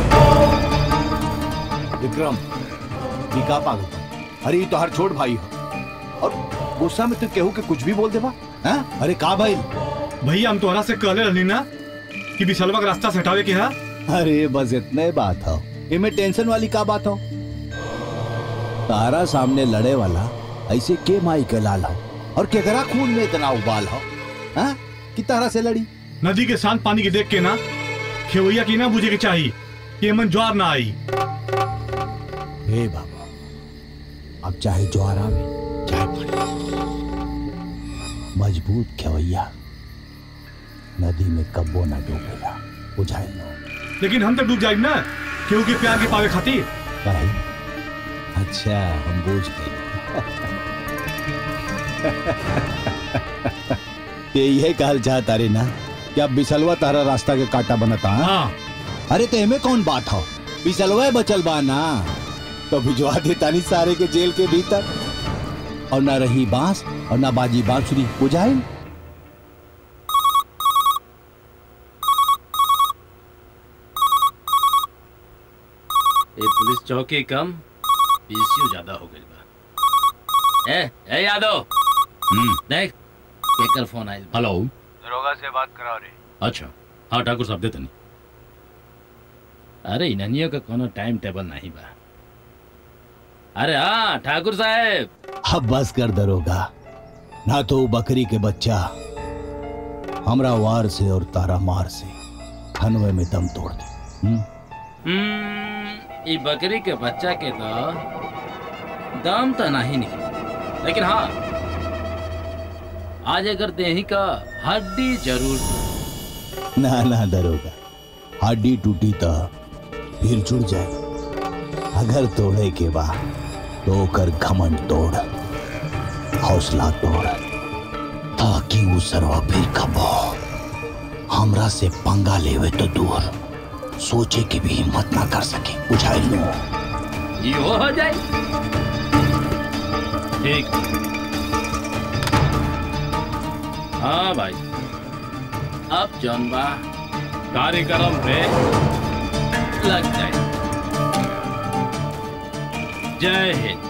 विक्रम ये का पागल था? अरे ये तो हर छोट भाई हो और गुस्सा में तो केहू के कुछ भी बोल देबा हैं? अरे का भाई भैया हम तोहरा से कहले रहनी ना कि बिसलवा का रास्ता से हटावे के है अरे बस इतने बात हो इमे टेंशन वाली का बात हो तारा सामने लड़े वाला ऐसे के माई के लाल हो और केकरा खून में इतना उबाल हो हाँ? कि तारा से लड़ी नदी के शांत पानी के देख के ना खेवैया की ना बुझे के चाहिए कि एमन ज्वार ना आई हे बाबा अब चाहे ज्वार आवे चाहे पानी मजबूत खेवैया नदी में कब्बो ना डूबेला बुझाए लेकिन हम तो डूब जाए ना केहू के प्यार के पावे खातिर भाई अच्छा हम बूझ गए यही कहल चाहता रे ना कि अब बिसलवा तारा रास्ता के काटा बनता हाँ? अरे तो एमे कौन बात हो बिसलवा बचल बा ना तो भिजवा देता नहीं सारे के जेल के भीतर और ना रही बांस और ना बाजी बांसुरी बुझाई ये पुलिस चौकी कम पीसीयू ज्यादा हो गई बा ए ए यादव हम्म देख केकर फोन आइल बा। हेलो दरोगा से बात करा रे अच्छा हाँ ठाकुर साहब देते नहीं अरे इन्हनियों का कोनो टाइम टेबल नहीं बा अरे हाँ ठाकुर साहब अब बस कर दरोगा ना तो वो बकरी के बच्चा हमरा वार से और तारा मार से खनवे में दम तोड़ दे हम्म? हम्म, ई बकरी के बच्चा के तो दाम तो नहीं निकले लेकिन हाँ आज अगर देही का हड्डी जरूर ना ना दरोगा हड्डी टूटी तो फिर जुड़ जाए अगर तोड़े के बाद तो कर घमंड तोड़ हौसला तोड़ ताकि वो सरवा फिर कबो हमरा से पंगा लेवे तो दूर सोचे की भी हिम्मत ना कर सके बुझाई लो यो हो जाए ठीक हाँ भाई अब जौन बा कार्यक्रम पे लग जाए जय हिंद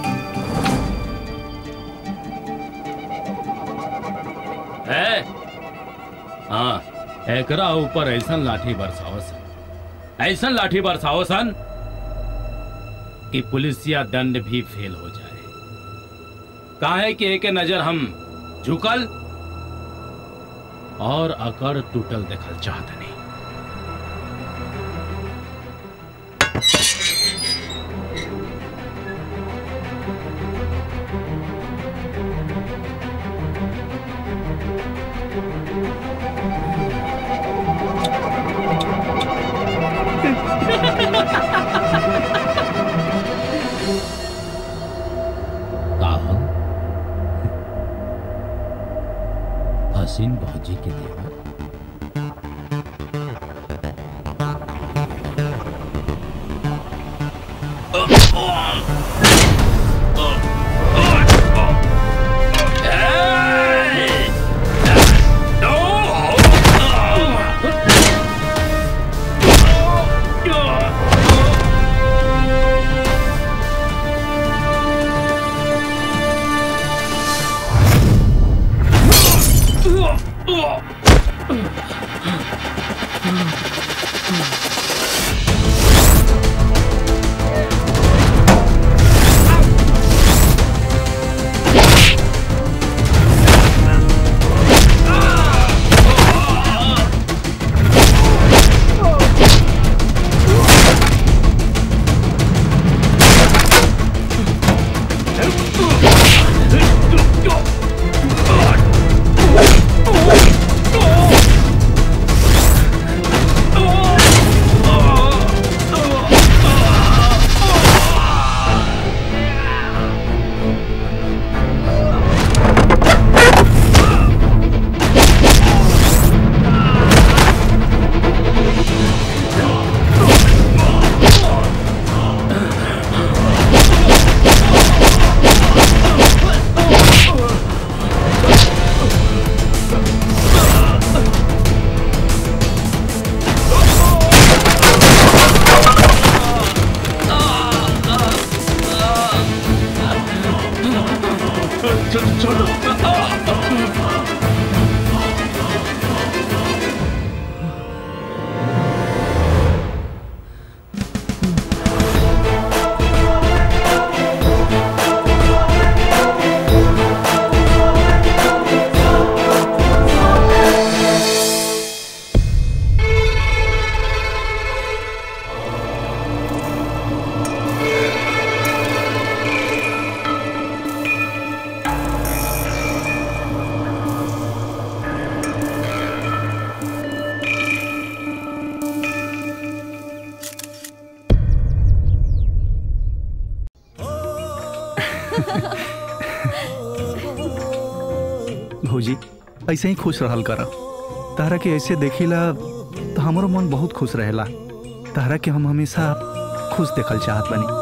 है हाँ एकरा ऊपर ऐसन लाठी बरसाओ सन ऐसन लाठी बरसाओ सन कि पुलिसिया दंड भी फेल हो जाए काहे कि एक नजर हम झुकल और अकड़ टूटल देखल चाहत नहीं काहल हसीन भौजी के देवर भौजी ऐसे ही खुश रहल कर तारा के ऐसे देखिला तो हमारो मन बहुत खुश रहेला तारा के हम हमेशा खुश देखल चाहत बनी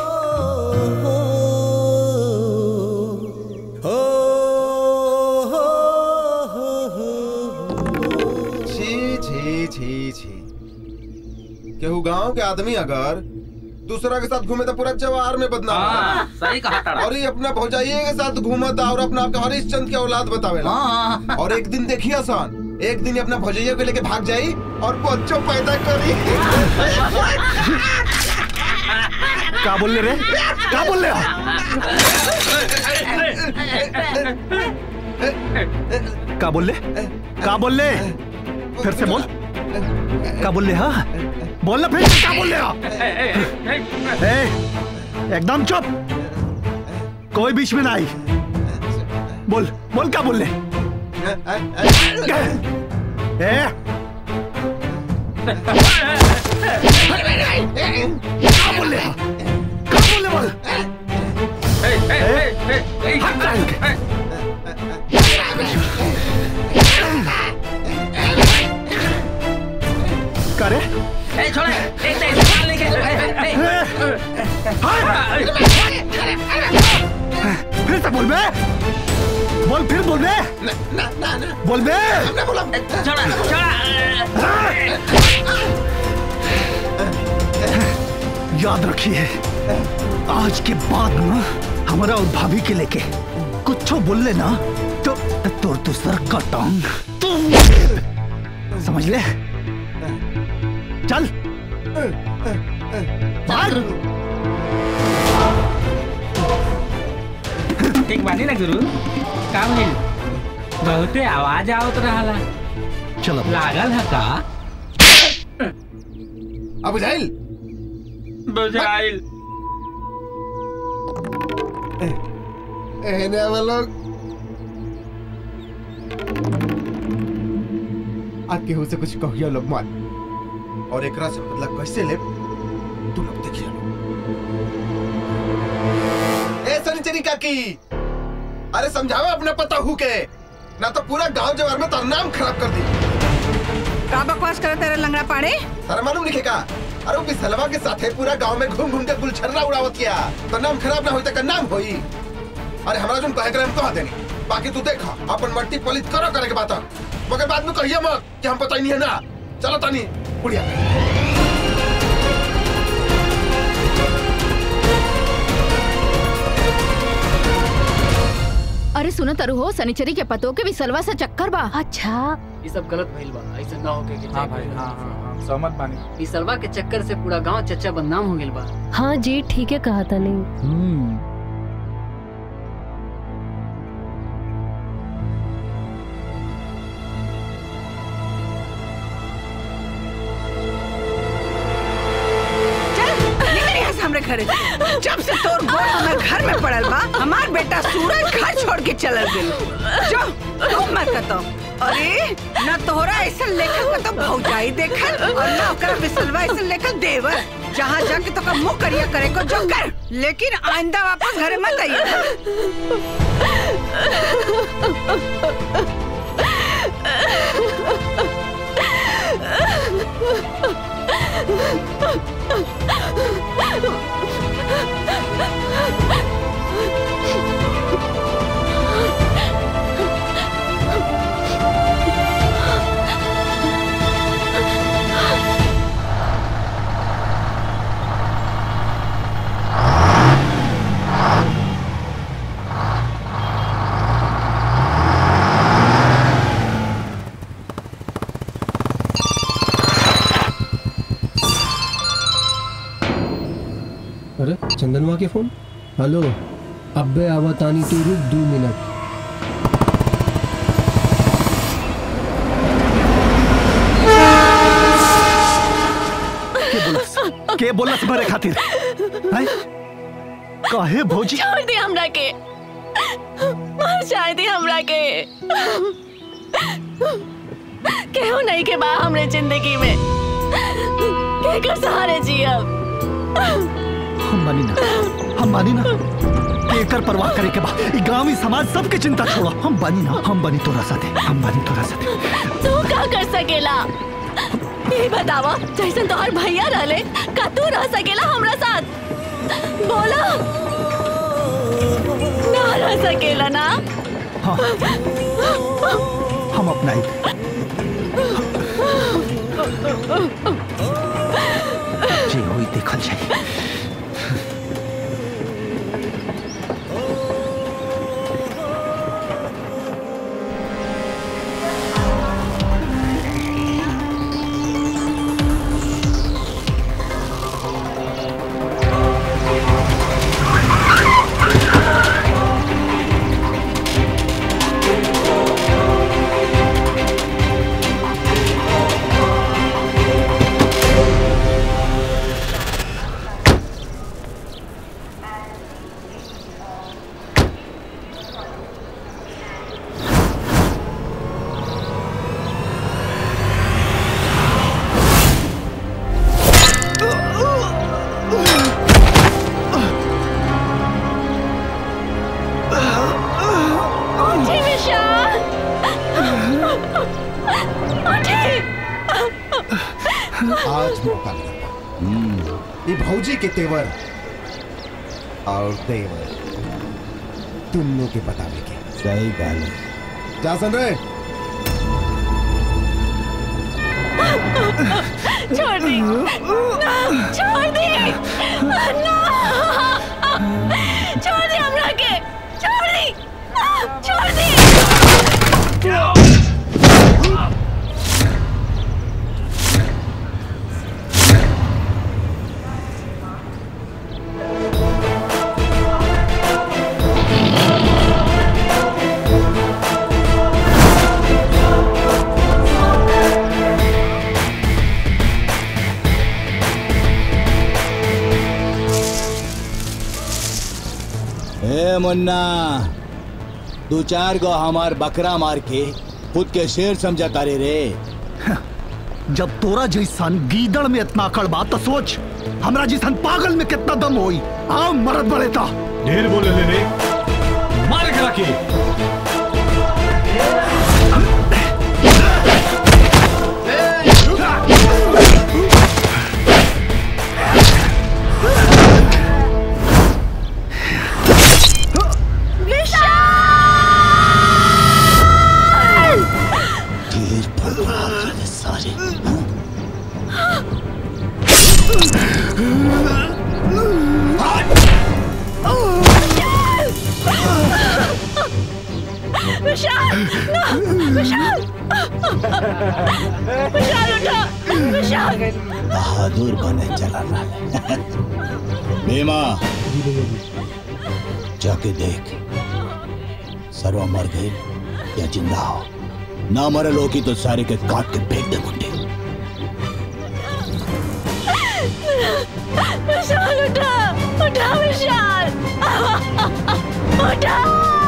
छी छी छी छी केहू गांव के आदमी अगर दूसरा के साथ घूमे तो पूरा जवार में बदनाम हाँ, होता। सही कहा तारा। और ये अपना भौजाइये के साथ घूमता और अपना आपके हरिश्चंद्र के औलाद बतावेला और एक दिन देखिए आसान एक दिन ये अपना भौजाइये को लेके भाग जाई और बच्चों पैदा करी का बोल रे का बोल का बोल ले का बोल ले फिर से बोल का बोल ले हाँ बोल ना फिर क्या बोल ले हाँ? ए, एकदम चुप कोई बीच में ना आई बोल बोल क्या बोल ले ए क्या बोल ले हाँ? क्या बोल ले बोल हट जा इनके। करे फिर से बोल बे बोल फिर बोल बे बोल बे याद रखिए आज के बाद ना हमारा और भाभी के लेके कुछ बोल लेना तो तोर तो सर का टांग समझ ले चल मार ठीक बानी ना गुरु का भइल बहुते आवाज आवत रहला चलो लागल है का अब बुझाइल बुझाइल एहने वो लोग आ केहू से कुछ कहियो लोग मत और एकरा से बदला कैसे ले तुम लोग देखिए ए सनिचरी काकी अरे समझाओ अपना पता हु के ना तो पूरा गांव जवार में तार नाम खराब कर दी का बकवास करे तेरे लंगड़ा पाड़े तारा मालूम नहीं का अरे वो बिसलवा के साथे पूरा गांव में घूम घूम के गुलछर्रा उड़ावत किया तो नाम खराब ना होई तो का नाम होई अरे हमरा जोन कहे करे हम कहा देनी बाकी तू देखा अपन मट्टी पलित करो करे के बात मगर बाद में कहिए मत कि हम पता ही नहीं है ना चलो तानी बुढ़िया अरे सुनो तरु हो सनिचरी के पतो के विसलवा से चक्कर बा अच्छा ये सब गलत भइल बा ऐसा ना होके के हाँ भाई हाँ हाँ हाँ सहमत बानी इस सरवा के चक्कर से पूरा गांव चच्चा बदनाम हो गेल बा हाँ जी ठीक है कहा था नहीं निकल यहाँ से हमरे घरे जब से तोर गोड़ हमर घर में पड़ल बा हमार बेटा सूरज घर छोड़ के चलल गेल जो तू मत कतो अरे ना तोहरा ऐसा लेखक का तो भौजाई देखल और ना ओकरा बिसलवा ऐसा लेखक देवर जहाँ जाके तो का मुंह करिया करे को जो कर लेकिन आइंदा वापस घरे मत अरे चंदनवा के फोन हेलो अब्बे आवतानी तू रुक दो मिनट के बोलस के बोलस मरे खातिर हैं काहे भौजी छोड़ दे हमरा के मर जाए दे हमरा के केहू नहीं के बा हमरे जिंदगी में के कर सहारे जियब हम मानी ना हम मानी ना कि एकर परवाह करे के बा ई गांवी समाज सबके चिंता छोड़ो हम बानी ना हम बानी तोरा साथे हम बानी तोरा साथे तू का कर सकेला ये बतावा जैसन तोहर भैया रहले का तू रह सकेला हमरा साथ बोला ना रह सकेला ना हाँ हम अपनाई जे होई देखल जाई उठी विशाल उठी आज मौका मिला ये भौजी के तेवर और देवर तुमनों के बताने के सही कहले जा सुन रहे छोड़ दी ना छोड़ दी ना छोड़ दी हमरा के छोड़ दी छोड़ दी ए मुन्ना दो चार गो हमार बकरा मार के खुद के शेर समझा तारे रे जब तोरा जैसन गीदड़ में इतना अकड़ बा तो सोच हमरा जैसन पागल में कितना दम होई आओ मरद बड़े ता ढेर बोले ले रे मार करा के ढेर बकरा करे सारे विशाल no, विशाल विशाल उठो विशाल बहादुर बने चला रहा भीमा जाके देख सर्वा मर गई या जिंदा हो ना मरल हो की तो सारे के काट के फेंक दे मुंडे विशाल उठो उठो विशाल उठो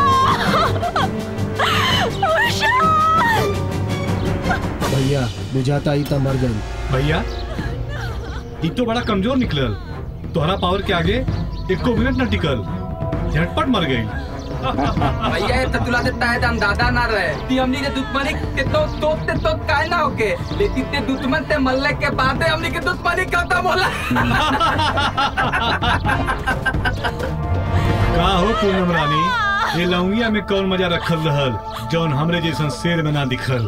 विशाल भैया बुझाता ही था मर गई भैया ई तो बड़ा कमजोर निकलल तोहरा पावर के आगे एको मिनट न टिकल झटपट मर गई भैया ये ततुला से ताए दम दादा ना रहे ती हमनी के दुश्मनी के तो तो ते तो काय ना होके लेकिन ते दुश्मन ते मरले के बाद हमनी के दुश्मनी खत्म होला का हो पूनम रानी ये लौंगिया में कौन मजा रखल रहल जौन हमरे जैसन शेर में ना दिखल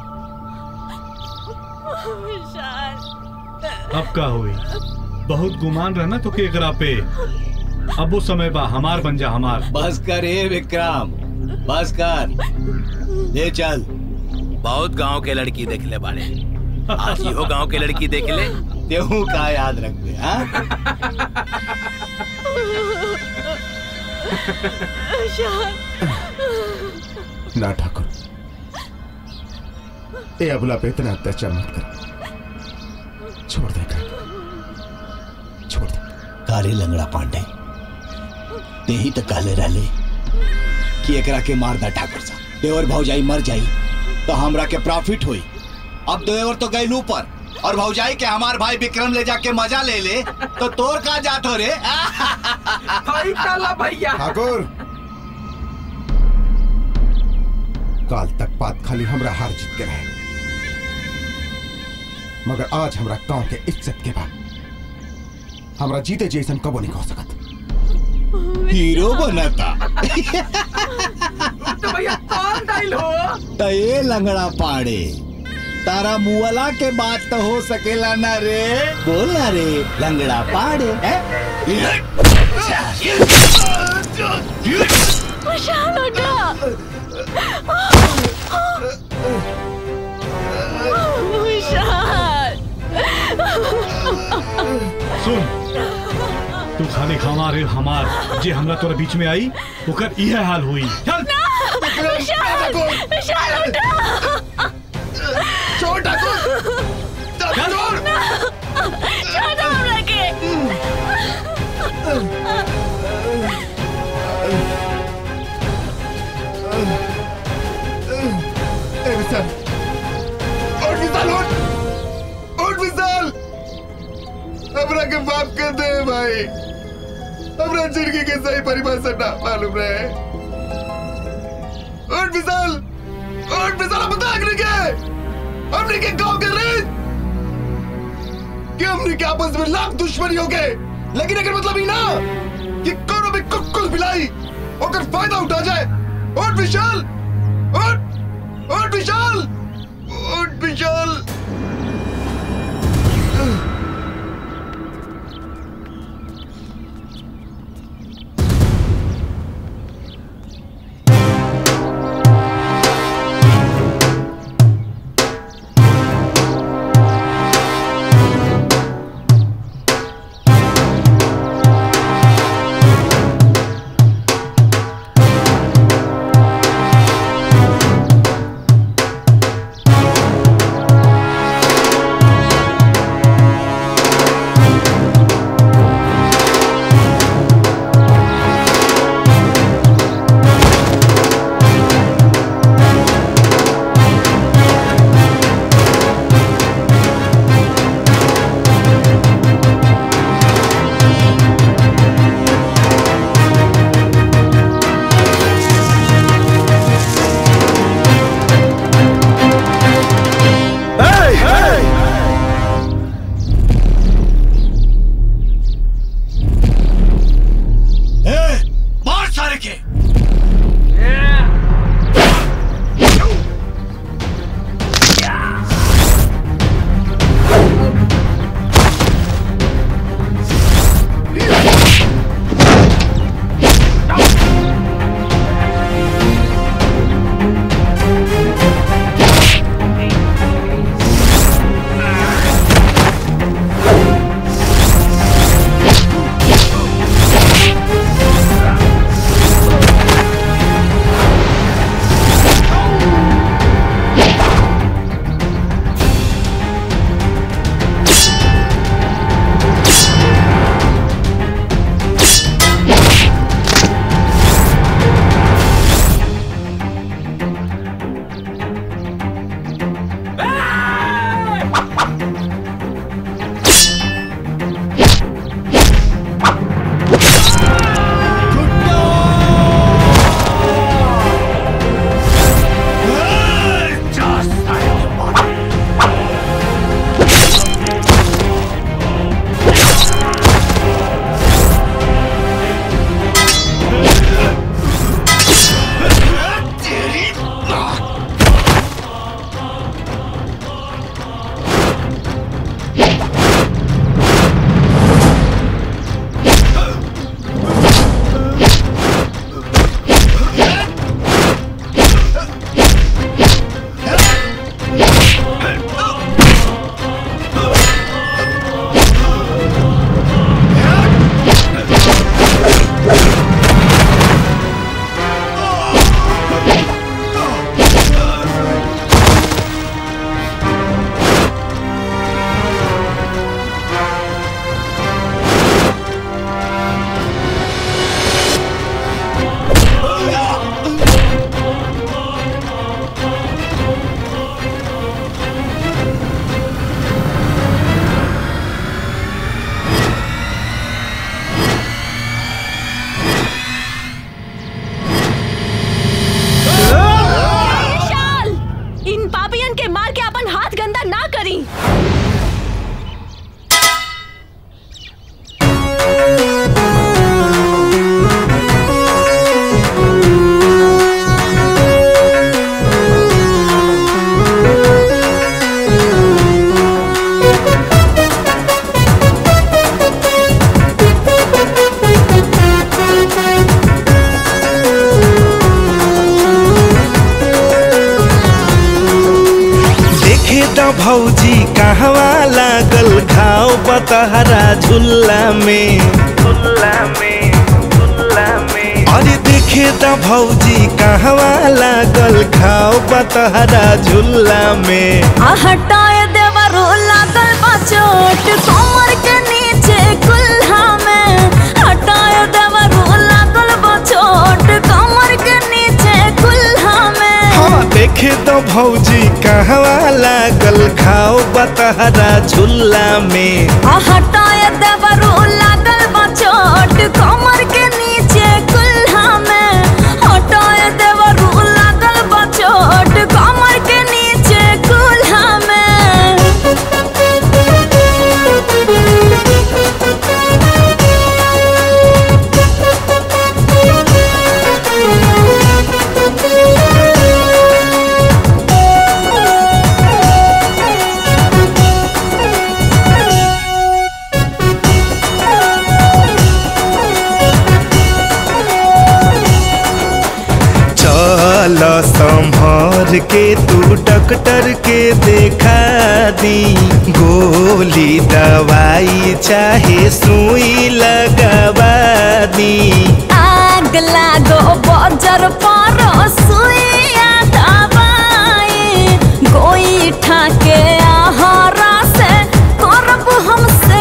अब का होई बहुत गुमान रहना तो केकरा पे अब वो समय बा हमार बन जा हमार बस कर ए विक्रम बस कर ले चल बहुत गांव के लड़की देख ले बाड़े आज हो गांव के लड़की देख ले तेहू का याद रखबे हाँ ना ठाकुर ए अबला पे इतना अत्याचार मत कर छोड़ दे कर छोड़ दे कारे लंगड़ा पांडे ते ही तो कहले रहले कि एकरा के मार दा ठाकुर सा देवर भौजाई मर जाई तो हमरा के प्रॉफिट होई अब देवर तो गई ऊपर और भौजाई के हमार भाई विक्रम ले जाके मजा ले ले तो तोर का जात हो रे भाई काला भैया ठाकुर काल तक बात खाली हमरा हार जीत के रहे मगर आज हमरा गांव के इज्जत के बाद हमरा जीते जैसन कबो नहीं हो सकत हीरो बनता तो भैया कौन दाइल हो तो ये लंगड़ा पाड़े तारा मुअला के बात तो हो सकेला ना रे बोल ना रे लंगड़ा पाड़े हैं? विशाल उठो विशाल सुन तू खाली हमार रे हमार जे हमरा तोरा बीच में आई ओकर इहे हाल हुई चल विशाल विशाल उठो छोड़ ठाकुर छोड़ छोड़ हमरा के ए विशाल उठ विशाल उठ उठ विशाल हमरा के माफ कर दे भाई हमरा जिंदगी के सही परिभाषा ना मालूम रहे उठ विशाल उठ विशाल हम बता के हमने के गांव के रेत कि हमने के आपस में लाख दुश्मनी हो गए लेकिन अगर मतलब ही ना कि कोनो भी कुकुल बिलाई ओकर फायदा उठा जाए उठ विशाल उठ उठ विशाल उठ विशाल विशाल देखे त भौजी कहवा लागल घाव बतहरा झुल्ला में झुल्ला में झुल्ला में अरे देखे त भौजी कहवा लागल घाव बतहरा झुल्ला में आ हटाए देवरो लागल बा चोट कमर के नीचे कुल्हा में हटाए देवरो लागल बा चोट कमर के नीचे कुल्हा में हाँ देखे त भौजी कहवा लागल घाव बतहरा झुल्ला में आ हटाए देवरो लागल बा चोट कमर के नीचे कुल्हा में हटाए देवरो लागल बा चोट कमर के नीचे कुल्हा में चल संभर के तू डॉक्टर के देखा दी गोली दवाई चाहे सुई लगवा दी आग लागो बजर पर सुइया दवाई गोई ठाके आहारा से करब हम से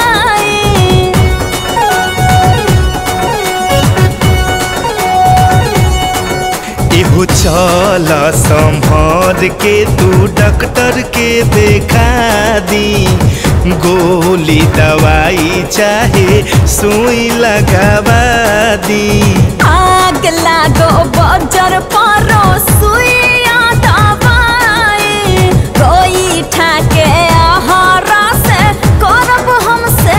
इहो चल संभर के तू डॉक्टर के देखा दी गोली दवाई चाहे सुई लगवा दी आग लागो बजर पर सुइया दवाई गोई ठाके आहारा से करब हम से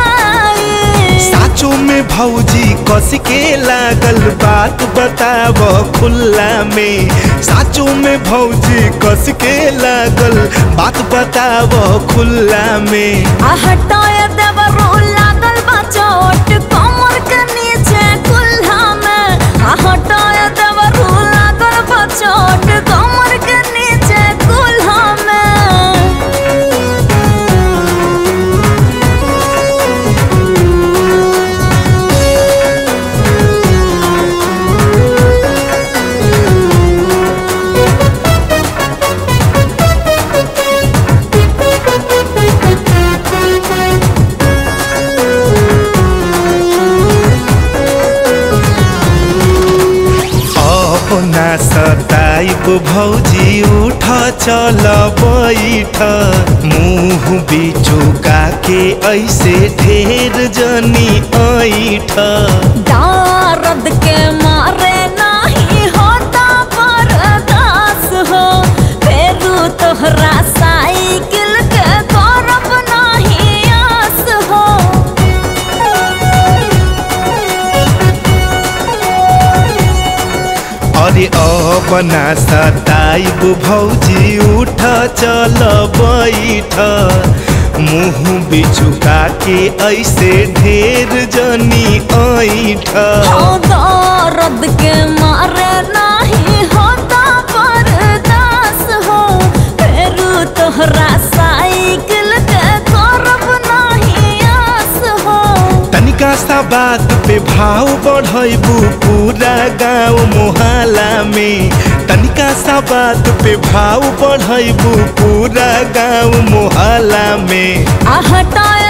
साचो में भौजी कस के लागल बात बताव खुल्ला में साचो में भौजी कस के लागल बात बताव खुल्ला में आ हटाए देवरो लागल बा चोट कमर के नीचे कुल्हा में आ हटाए देवरो लागल बा चोट कमर के नीचे कुल्हा में अपना सताइब भौजी उठ चल बैठ मुंह बिचुका के ऐसे ढेर जनी ऐठ दर्द के मारे नहीं होता बर्दास हो फेरू तोहरा साइकिल के करब नहीं आस हो अरे अपना सताइब भौजी उठ चल बैठ मुंह बिचुका के ऐसे ढेर जनी ऐठ हाँ, दर्द के मारे नहीं होता बर्दास हो फेरू तोहरा साइकिल के करब नहीं आस हो तनिका सा बात पे भाव बढ़ैबू पूरा गांव मोहल्ला में तनिका सा बात पे भाव बढ़ैबू पूरा गांव मोहल्ला में आ हटाए